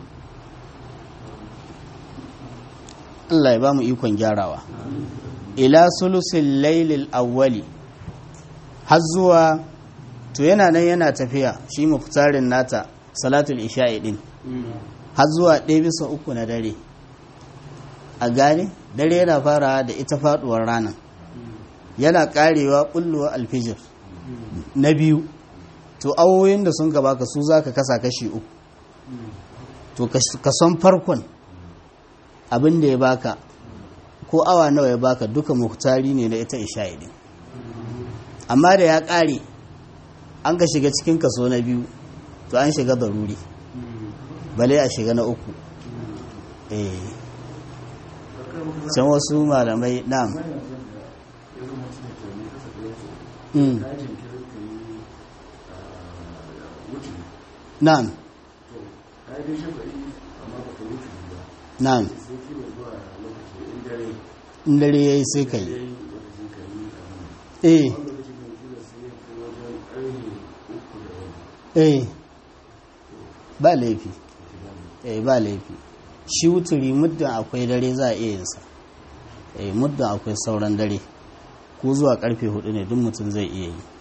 Allah ya ba mu ikon gyarawa ila sulusin lailil awwali har zuwa to yana nan yana tafiya shi muftarin nata salatul isha'i din har zuwa ɗaya bisa uku na dare a gane dare yana fara da ita faduwar ranar yana karewa bullowa alfijir na biyu to awoyin da sun gaba ka su za ka kasa kashi uku to kason farkon abin da ya baka ko awa nawa ya baka duka muhtari ne na ita isha'i din amma da ya kare an ka shiga cikin kaso na biyu to an shiga daruri bale a shiga na uku eh can wasu malamai na'am Mm. na'am na'am in dare ya yi sai ka yi eh eh ba laifi eh ba laifi shi wuturi muddin akwai dare za a iya yinsa eh muddin akwai sauran dare ko zuwa karfe hudu ne duk mutum zai iya yi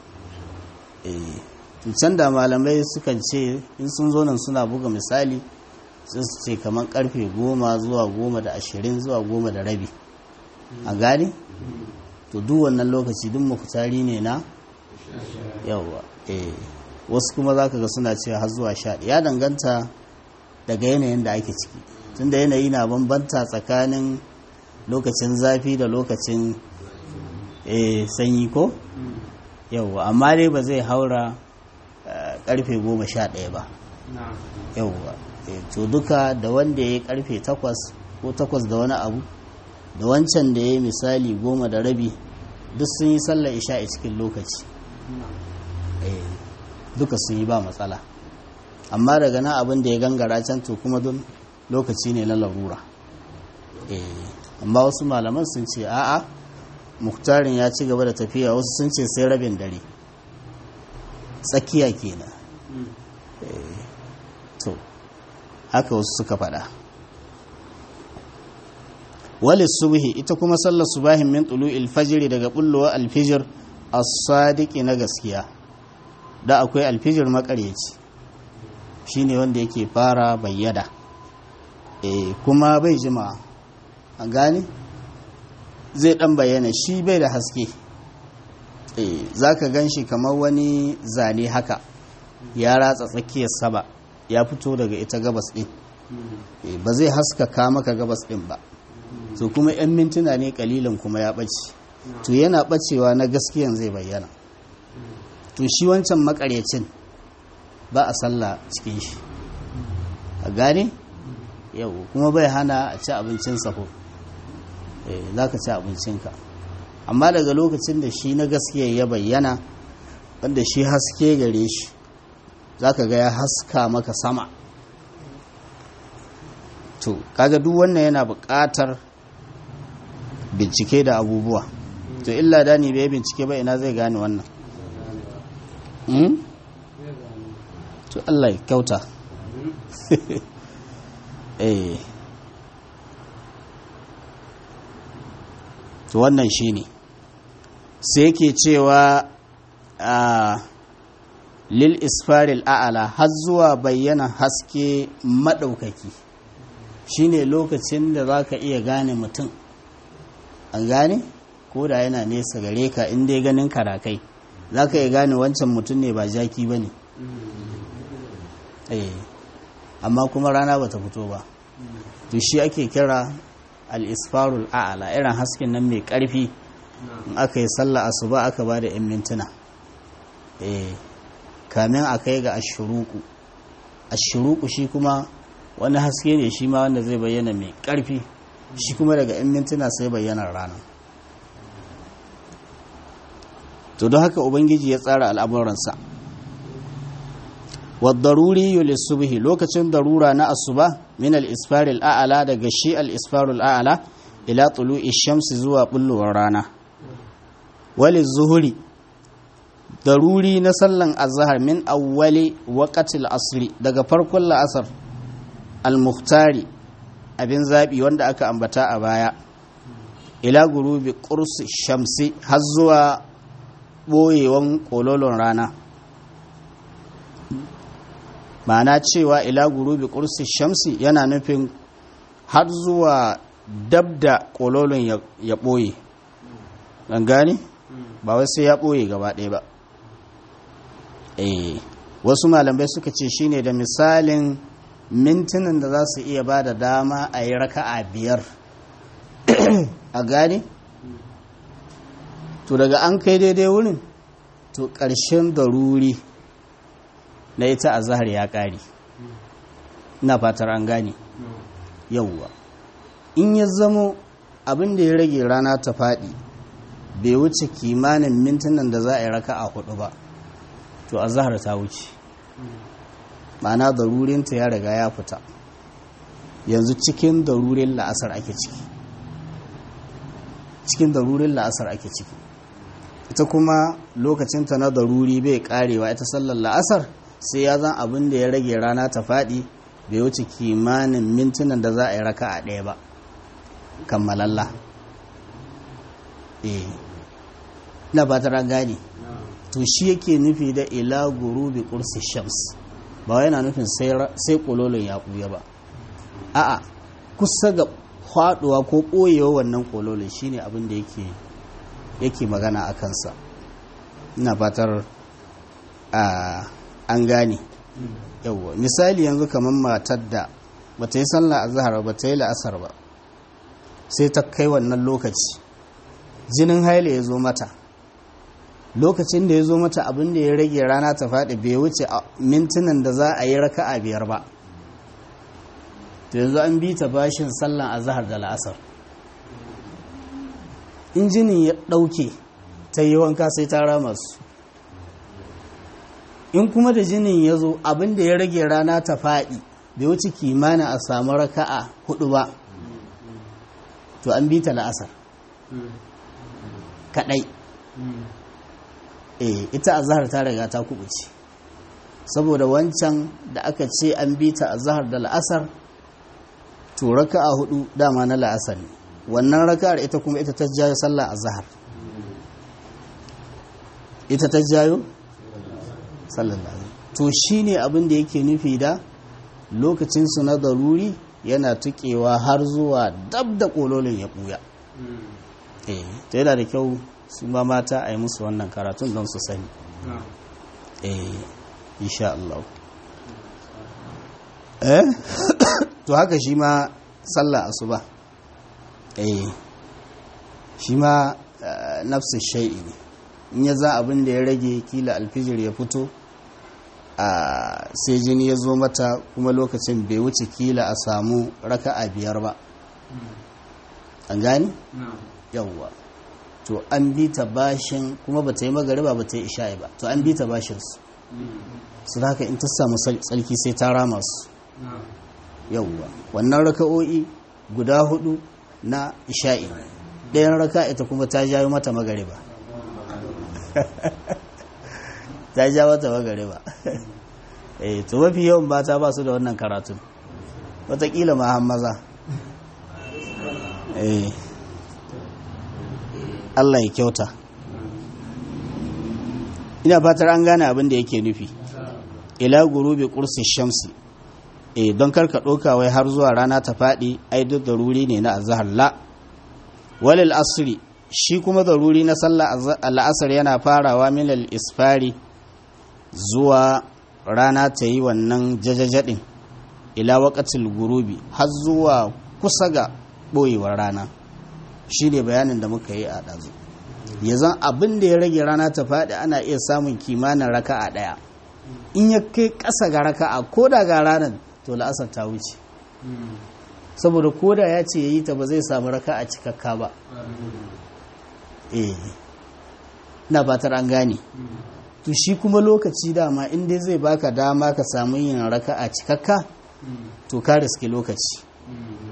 eh can da malamai sukan ce in sun zo nan suna buga misali sai su ce kamar karfe goma zuwa goma da ashirin zuwa goma da rabi a gani to duk wannan lokaci duk mafitari ne na yawa eh wasu kuma za ka ga suna cewa har zuwa sha ya danganta daga yanayin da ake ciki tunda yanayi na bambanta tsakanin lokacin zafi da lokacin sanyi ko yauwa amma dai ba zai haura karfe goma sha ɗaya ba yauwa to duka da wanda ya yi karfe takwas ko takwas da wani abu da wancan da ya yi misali goma da rabi duk sun yi sallar isha a cikin lokaci duka sun yi ba matsala amma daga nan abin da ya gangara can to kuma don lokaci ne na larura amma wasu malaman sun ce a'a muktarin ya ci gaba da tafiya wasu sun ce sai rabin dare tsakiya kenan to haka wasu suka faɗa walis subhi ita kuma sallar subahin min tulu'il fajiri daga bullowa alfijir as-sadiqi na gaskiya da akwai alfijir makaryaci shine wanda yake fara bayyada eh kuma bai jima a gane zai dan bayyana shi bai da haske eh zaka ganshi kamar wani zane haka ya ratsa tsakiyar saba ya fito daga ita gabas din ba zai haskaka maka gabas din ba to kuma 'yan mintuna ne kalilan kuma ya ɓace to yana ɓacewa na gaskiyan zai bayyana to shi wancan makaryacin ba a sallah cikin shi a gane yau kuma bai hana a ci abincin safo za ka ci abincinka amma daga lokacin da shi na gaskiya ya bayyana wanda shi haske gare shi za ka ga ya haska maka sama to kaga duk wannan yana buƙatar bincike da abubuwa to illa da ni bai bincike ba ina zai gane wannan to Allah ya kyauta eh to wannan shine sai yake cewa a lil isfaril a'ala har zuwa bayyana haske maɗaukaki shine lokacin da za ka iya gane mutum an gane ko da yana nesa gare ka inda ya ganin karakai za ka iya gane wancan mutum ne ba jaki ba ne amma kuma rana ba ta fito ba to shi ake kira al-isfarul a'ala irin hasken nan mai ƙarfi in aka yi sallah asuba aka ba da 'yan mintuna kamin a kai ga ashuruku ashuruku shi kuma wani haske ne shi ma wanda zai bayyana mai ƙarfi shi kuma daga 'yan mintuna sai bayyana rana to don haka ubangiji ya tsara al'amuransa wadaruri yulissubihi lokacin darura na asuba min al-isfaril a'ala daga shi al-isfarul a'ala ila tulu'i shamsi zuwa bullowar rana wali zuhuri daruri na sallan azhar min awwali waqatil asri daga farkon la'asar al-muhtari abin zabi wanda aka ambata a baya ila gurubi qursi shamsi har zuwa boyewan kololon rana ma'ana cewa ila gurubi qursi shamsi yana nufin har zuwa dabda kololon ya ɓoye ɗan gane ba wai sai ya ɓoye gaba ɗaya ba eh wasu malamai suka ce shine da misalin mintunan da za su iya ba da dama a yi raka'a biyar a gane to daga an kai daidai wurin to ƙarshen daruri na ita a zahar ya ƙari ina fatar an gane yauwa in ya zamo abin da ya rage rana ta faɗi bai wuce kimanin mintunan da za a yi raka a hudu ba to a zahar ta wuce ma'ana darurinta ya riga ya fita yanzu cikin darurin la'asar ake ciki cikin darurin la'asar ake ciki ita kuma lokacinta na daruri bai karewa ita sallar la'asar sai ya zan abin da ya rage rana ta faɗi bai wuce kimanin mintunan da za a yi raka a ɗaya ba kammalalla eh na ba ta gane to shi yake nufi da ila gurubi kursi shams ba yana nufin sai kololon ya ɓuya ba a'a kusa ga faɗuwa ko ɓoyewa wannan kololon shine abin da yake yake magana a kansa ina fatar an gane yawwa misali yanzu kamar matar da bata yi sallah azhar ba ta yi la'asar ba sai ta kai wannan lokaci jinin haila ya zo mata lokacin da ya zo mata abin da ya rage rana ta faɗi bai wuce mintunan da za a yi raka'a biyar ba to yanzu an bi ta bashin sallan azhar da la'asar in jinin ya ɗauke ta yi wanka sai ta rama su in kuma da jinin ya zo abin da ya rage rana ta faɗi bai wuce kimanin a samu raka'a hudu ba to an bi ta la'asar kaɗai eh ita azhar ta riga ta kubuce saboda wancan da aka ce an bi ta azhar da la'asar to raka'a hudu dama na la'asar ne wannan raka'ar ita kuma ita ta jayo sallah azhar ita ta jayo sallallahu to shine abin da yake nufi da lokacin su na daruri yana tukewa har zuwa dab da kololin ya buya eh to yana da kyau su ma mata a yi musu wannan karatun don su sani eh insha Allah eh to haka shi ma sallah asuba eh shi ma nafsin shai'i ne in ya za abin da ya rage kila alfijir ya fito a sai jini ya zo mata kuma lokacin bai wuce kila a samu raka a biyar ba an gani? yawwa to an bi ta bashin kuma ba ta yi magariba ba ta yi isha'i ba to an bi ta bashin su su haka in ta samu tsarki sai ta rama su yawwa wannan raka'o'i guda hudu na isha'i ɗayan raka ita kuma ta jayo mata magariba ta ja mata magariba eh to mafi yawan mata ba su da wannan karatun watakila ma han maza eh Allah ya kyauta ina fatar an gane abin da yake nufi ila gurubi kursi shamsi eh don karka ɗauka wai har zuwa rana ta faɗi ai duk daruri ne na azhar la walil asri shi kuma daruri na sallah al'asar yana farawa min al-isfari zuwa rana ta yi wannan jajajadin ila waqatil gurubi har zuwa kusa ga ɓoyewar rana shi ne bayanin da muka yi a ɗazu ya zan abin da ya rage rana ta faɗi ana iya samun kimanin raka'a ɗaya in ya kai ƙasa ga raka'a ko da ga ranar to la'asar ta wuce saboda ko da ya ce ya yi ta ba zai samu raka'a cikakka ba eh na fatar an gane to shi kuma lokaci dama in dai zai baka dama ka samu yin raka'a cikakka to ka riske lokaci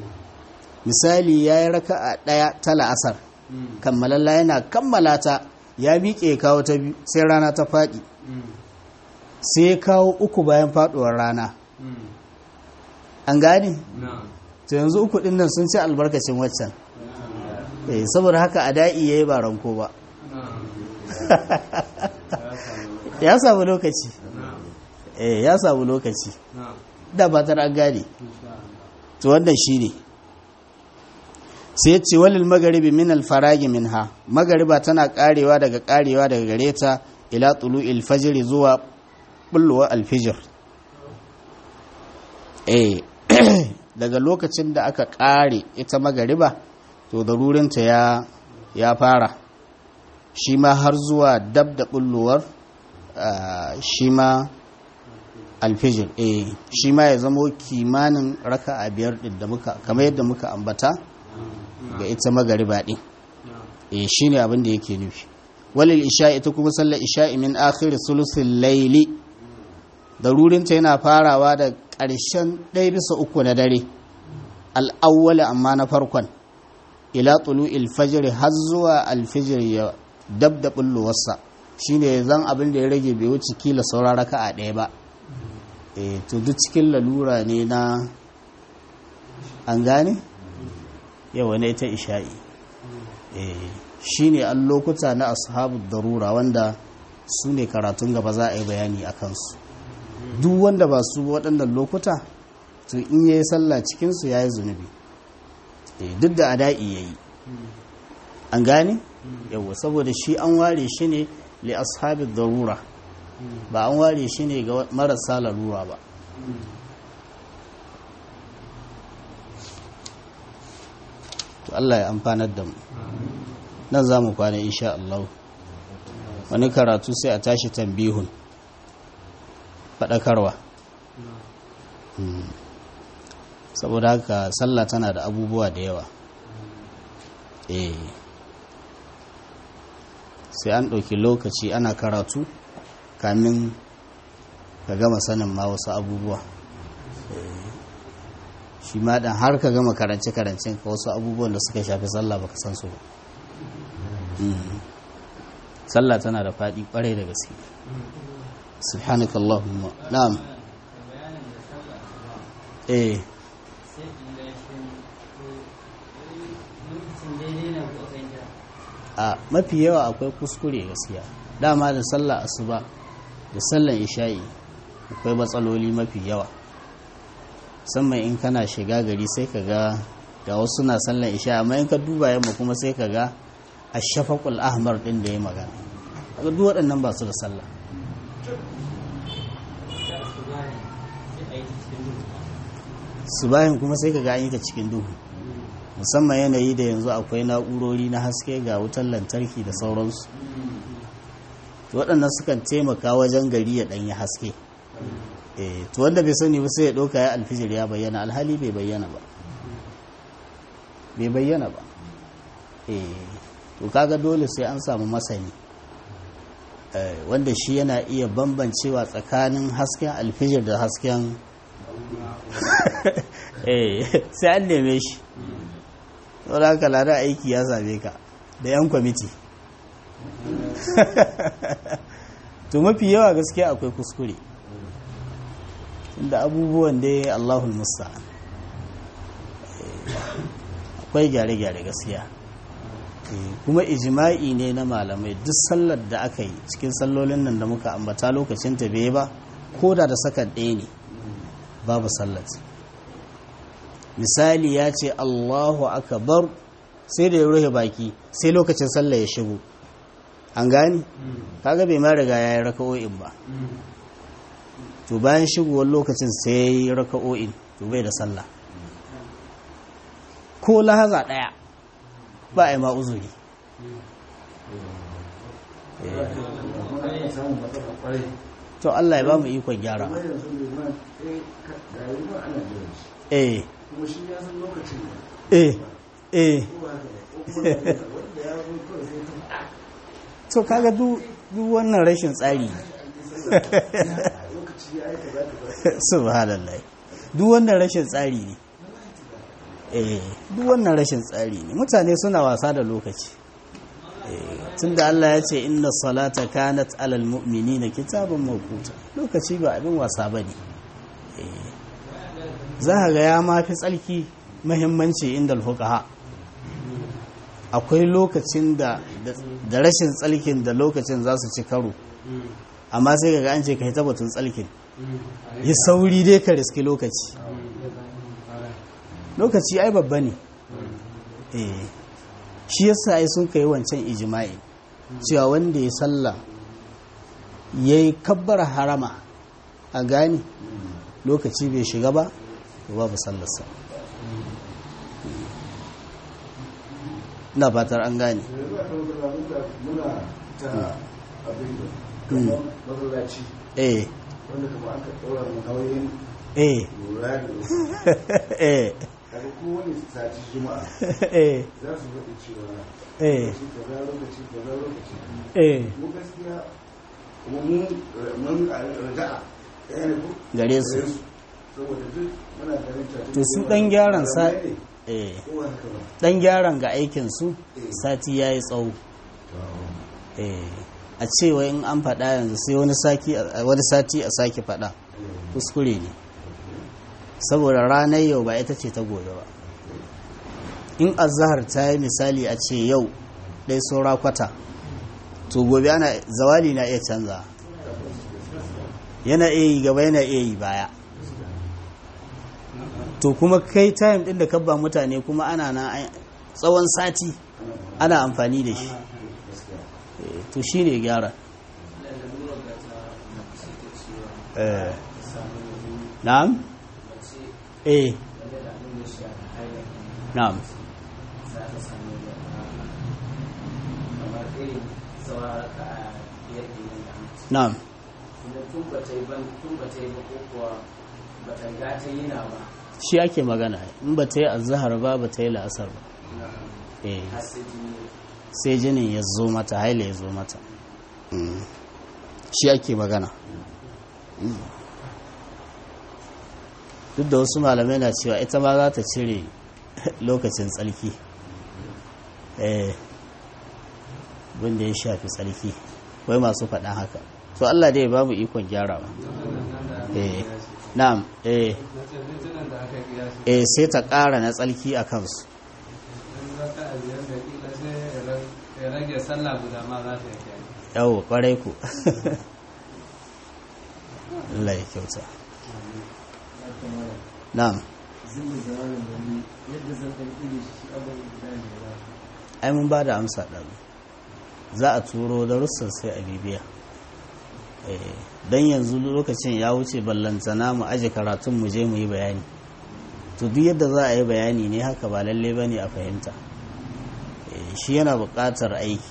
misali ya yi raka'a ɗaya ta la'asar kammalalla yana kammala ta ya miƙe ya kawo ta biyu sai rana ta faɗi sai ya kawo uku bayan faɗuwar rana an gane to yanzu uku ɗin nan sun ci albarkacin waccan eh saboda haka a da'i ya yi ba ranko ba ya samu lokaci eh ya samu lokaci da ba an gane to wannan shi ne sai ya ce walil magaribi min alfaragi min ha magariba tana karewa daga karewa daga gare ta ila tulu ilfajiri zuwa bulluwa alfijir eh daga lokacin da aka kare ita magariba to darurinta ya ya fara shi ma har zuwa dab da bulluwar shi ma alfijir eh shi ma ya zamo kimanin raka a biyar din da muka kamar yadda muka ambata ga ita magariba din eh shine abin da yake nufi walil isha ita kuma sallar isha min akhir sulusul layli darurinta yana farawa da ƙarshen ɗaya bisa uku na dare al'awwala amma na farkon ila tulu'il fajr har zuwa alfijir ya dab da bulluwarsa shine zan abin da ya rage bai wuce kila saura raka'a ɗaya ba eh to duk cikin lalura ne na an gane yawa ne ta isha'i eh shine an lokuta na ashabu darura wanda su ne karatun gaba za a yi bayani a kansu duk wanda ba su waɗannan lokuta to in yayi sallah cikinsu ya yi zunubi duk da ada'i ya yi an gane yawa saboda shi an ware shi ne li ashabi darura ba an ware shi ne ga marasa larura ba to Allah ya amfanar da mu nan za mu kwana insha Allah wani karatu sai a tashi tambihun faɗakarwa saboda haka sallah tana da abubuwa da yawa eh sai an ɗauki lokaci ana karatu kamin ka gama sanin ma wasu abubuwa shi ma dan har ka gama karance-karancen ka wasu abubuwan da suka shafi sallah baka san su ba sallah tana da faɗi ƙwarai da gaske subhanakallahumma na'am eh a mafi yawa akwai kuskure gaskiya dama da sallah asuba da sallan isha'i akwai matsaloli mafi yawa musamman in kana shiga gari sai ka ga ga wasu na sallan isha amma in ka duba yamma kuma sai ka ga a shafakul ahmar din da ya magana ga duk waɗannan ba su da sallah subahin kuma sai ka ga an yi ta cikin duhu musamman yanayi da yanzu akwai na'urori na haske ga wutar lantarki da sauransu waɗannan sukan taimaka wajen gari ya ɗanyi haske to wanda bai sani ba sai ya ɗauka ya alfijir ya bayyana alhali bai bayyana ba bai bayyana ba to kaga dole sai an samu masani wanda shi yana iya bambancewa tsakanin hasken alfijir da hasken sai an neme shi saboda haka lada aiki ya same ka da 'yan kwamiti to mafi yawa gaskiya akwai kuskure inda abubuwan dai allahul musta'an akwai gyare-gyare gaskiya kuma ijima'i ne na malamai duk sallar da aka yi cikin sallolin nan da muka ambata lokacin ta bai ba ko da da sakan ɗaya ne babu sallat misali ya ce allahu akbar sai da ya rufe baki sai lokacin sallah ya shigo an gani kaga bai ma riga ya yi raka'o'in ba to bayan shigowar lokacin sai ya yi raka'o'in to bai da sallah ko lahaza ɗaya ba a yi ma uzuri to Allah ya ba mu ikon gyara eh eh eh to kaga duk wannan rashin tsari subhanallah duk wannan rashin tsari ne eh duk wannan rashin tsari ne mutane suna wasa da lokaci eh tunda Allah ya ce inna salata kanat alal mu'minina kitaban mawquta lokaci ba abin wasa bane eh za ka ga ya mafi tsalki muhimmanci inda alfuqaha akwai lokacin da da rashin tsalkin da lokacin za su ci karo amma sai ga an ce kai tabbatun tsalkin yi sauri dai ka riski lokaci lokaci ai babba ne eh shi yasa ai sun kai wancan ijima'i cewa wanda ya salla ya yi kabbar harama a gani lokaci bai shiga ba babu sallarsa na fatar an gane muna ta abin da kamar masallaci eh wanda kuma aka ɗora mu nauyin eh lura da eh kaga kowane sati juma'a eh za su faɗi cewa eh lokaci kaza lokaci kaza lokaci eh mu gaskiya kuma mu mun raja'a ɗaya ne ko gare su saboda duk muna ganin cewa to su dan gyaran sa ne eh ko ba haka ba dan gyaran ga aikin su sati yayi tsawo eh a cewa in an faɗa yanzu sai wani saki wani sati a sake faɗa kuskure ne saboda ranar yau ba ita ce ta gobe ba in azahar ta yi misali a ce yau ɗai saura kwata to gobe ana zawali na iya canza yana iya yi gaba yana iya yi baya to kuma kai time ɗin da kabba mutane kuma ana na tsawon sati ana amfani da shi Eh, to shi ne gyara Eh. na'am eh na'am na'am tun ba ta yi ban tun ba ta yi ba ko kuwa ba ta riga ta yi na ba shi ake magana in ba ta yi azahar ba ba ta yi la'asar ba eh har sai jini sai jinin ya zo mata haila ya zo mata Mm. shi ake magana Mm. duk da wasu malamai na cewa ita ma za ta cire lokacin tsarki eh wanda ya shafi tsarki wai masu faɗa haka to Allah dai ba mu ikon gyarawa eh na'am eh eh sai ta ƙara na tsarki a kansu ya rage sallah guda ma za ta yi kenan. yawo kwarai ku Allah ya kyauta na'am zai zamanin wani yadda zan ɗan iri shi abin da ne ba ai mun ba da amsa ɗan za a turo darussan sai a bibiya don yanzu lokacin ya wuce ballantana mu aje karatun mu je mu yi bayani to duk yadda za a yi bayani ne haka ba lalle ba ne a fahimta Eh, shi yana buƙatar aiki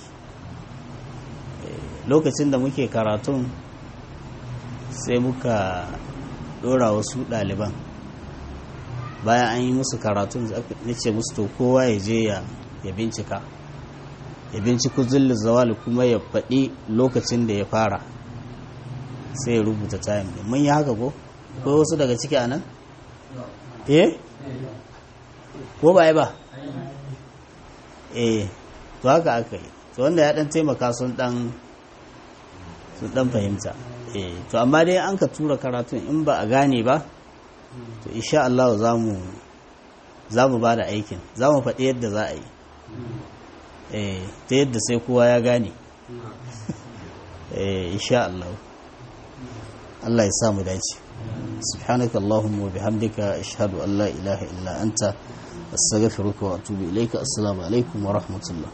Eh, lokacin da muke karatun sai muka ɗora wasu ɗaliban bayan an yi musu karatun na ce musu to kowa ya je ya ya bincika ya binciko zilli zawali kuma ya faɗi lokacin da ya fara sai ya rubuta time din mun yi haka ko ko wasu daga ciki anan eh ko ba yi ba eh to haka aka yi to wanda ya dan taimaka sun dan sun dan fahimta eh to amma dai an ka tura karatun in ba a gane ba to insha Allah za mu za mu ba da aikin za mu faɗi yadda za a yi eh ta yadda sai kowa ya gane eh insha Allah Allah ya sa mu dace subhanaka allahumma wa bihamdika ashhadu an la ilaha illa anta astaghfiruka wa atubu ilayka assalamu alaikum wa rahmatullah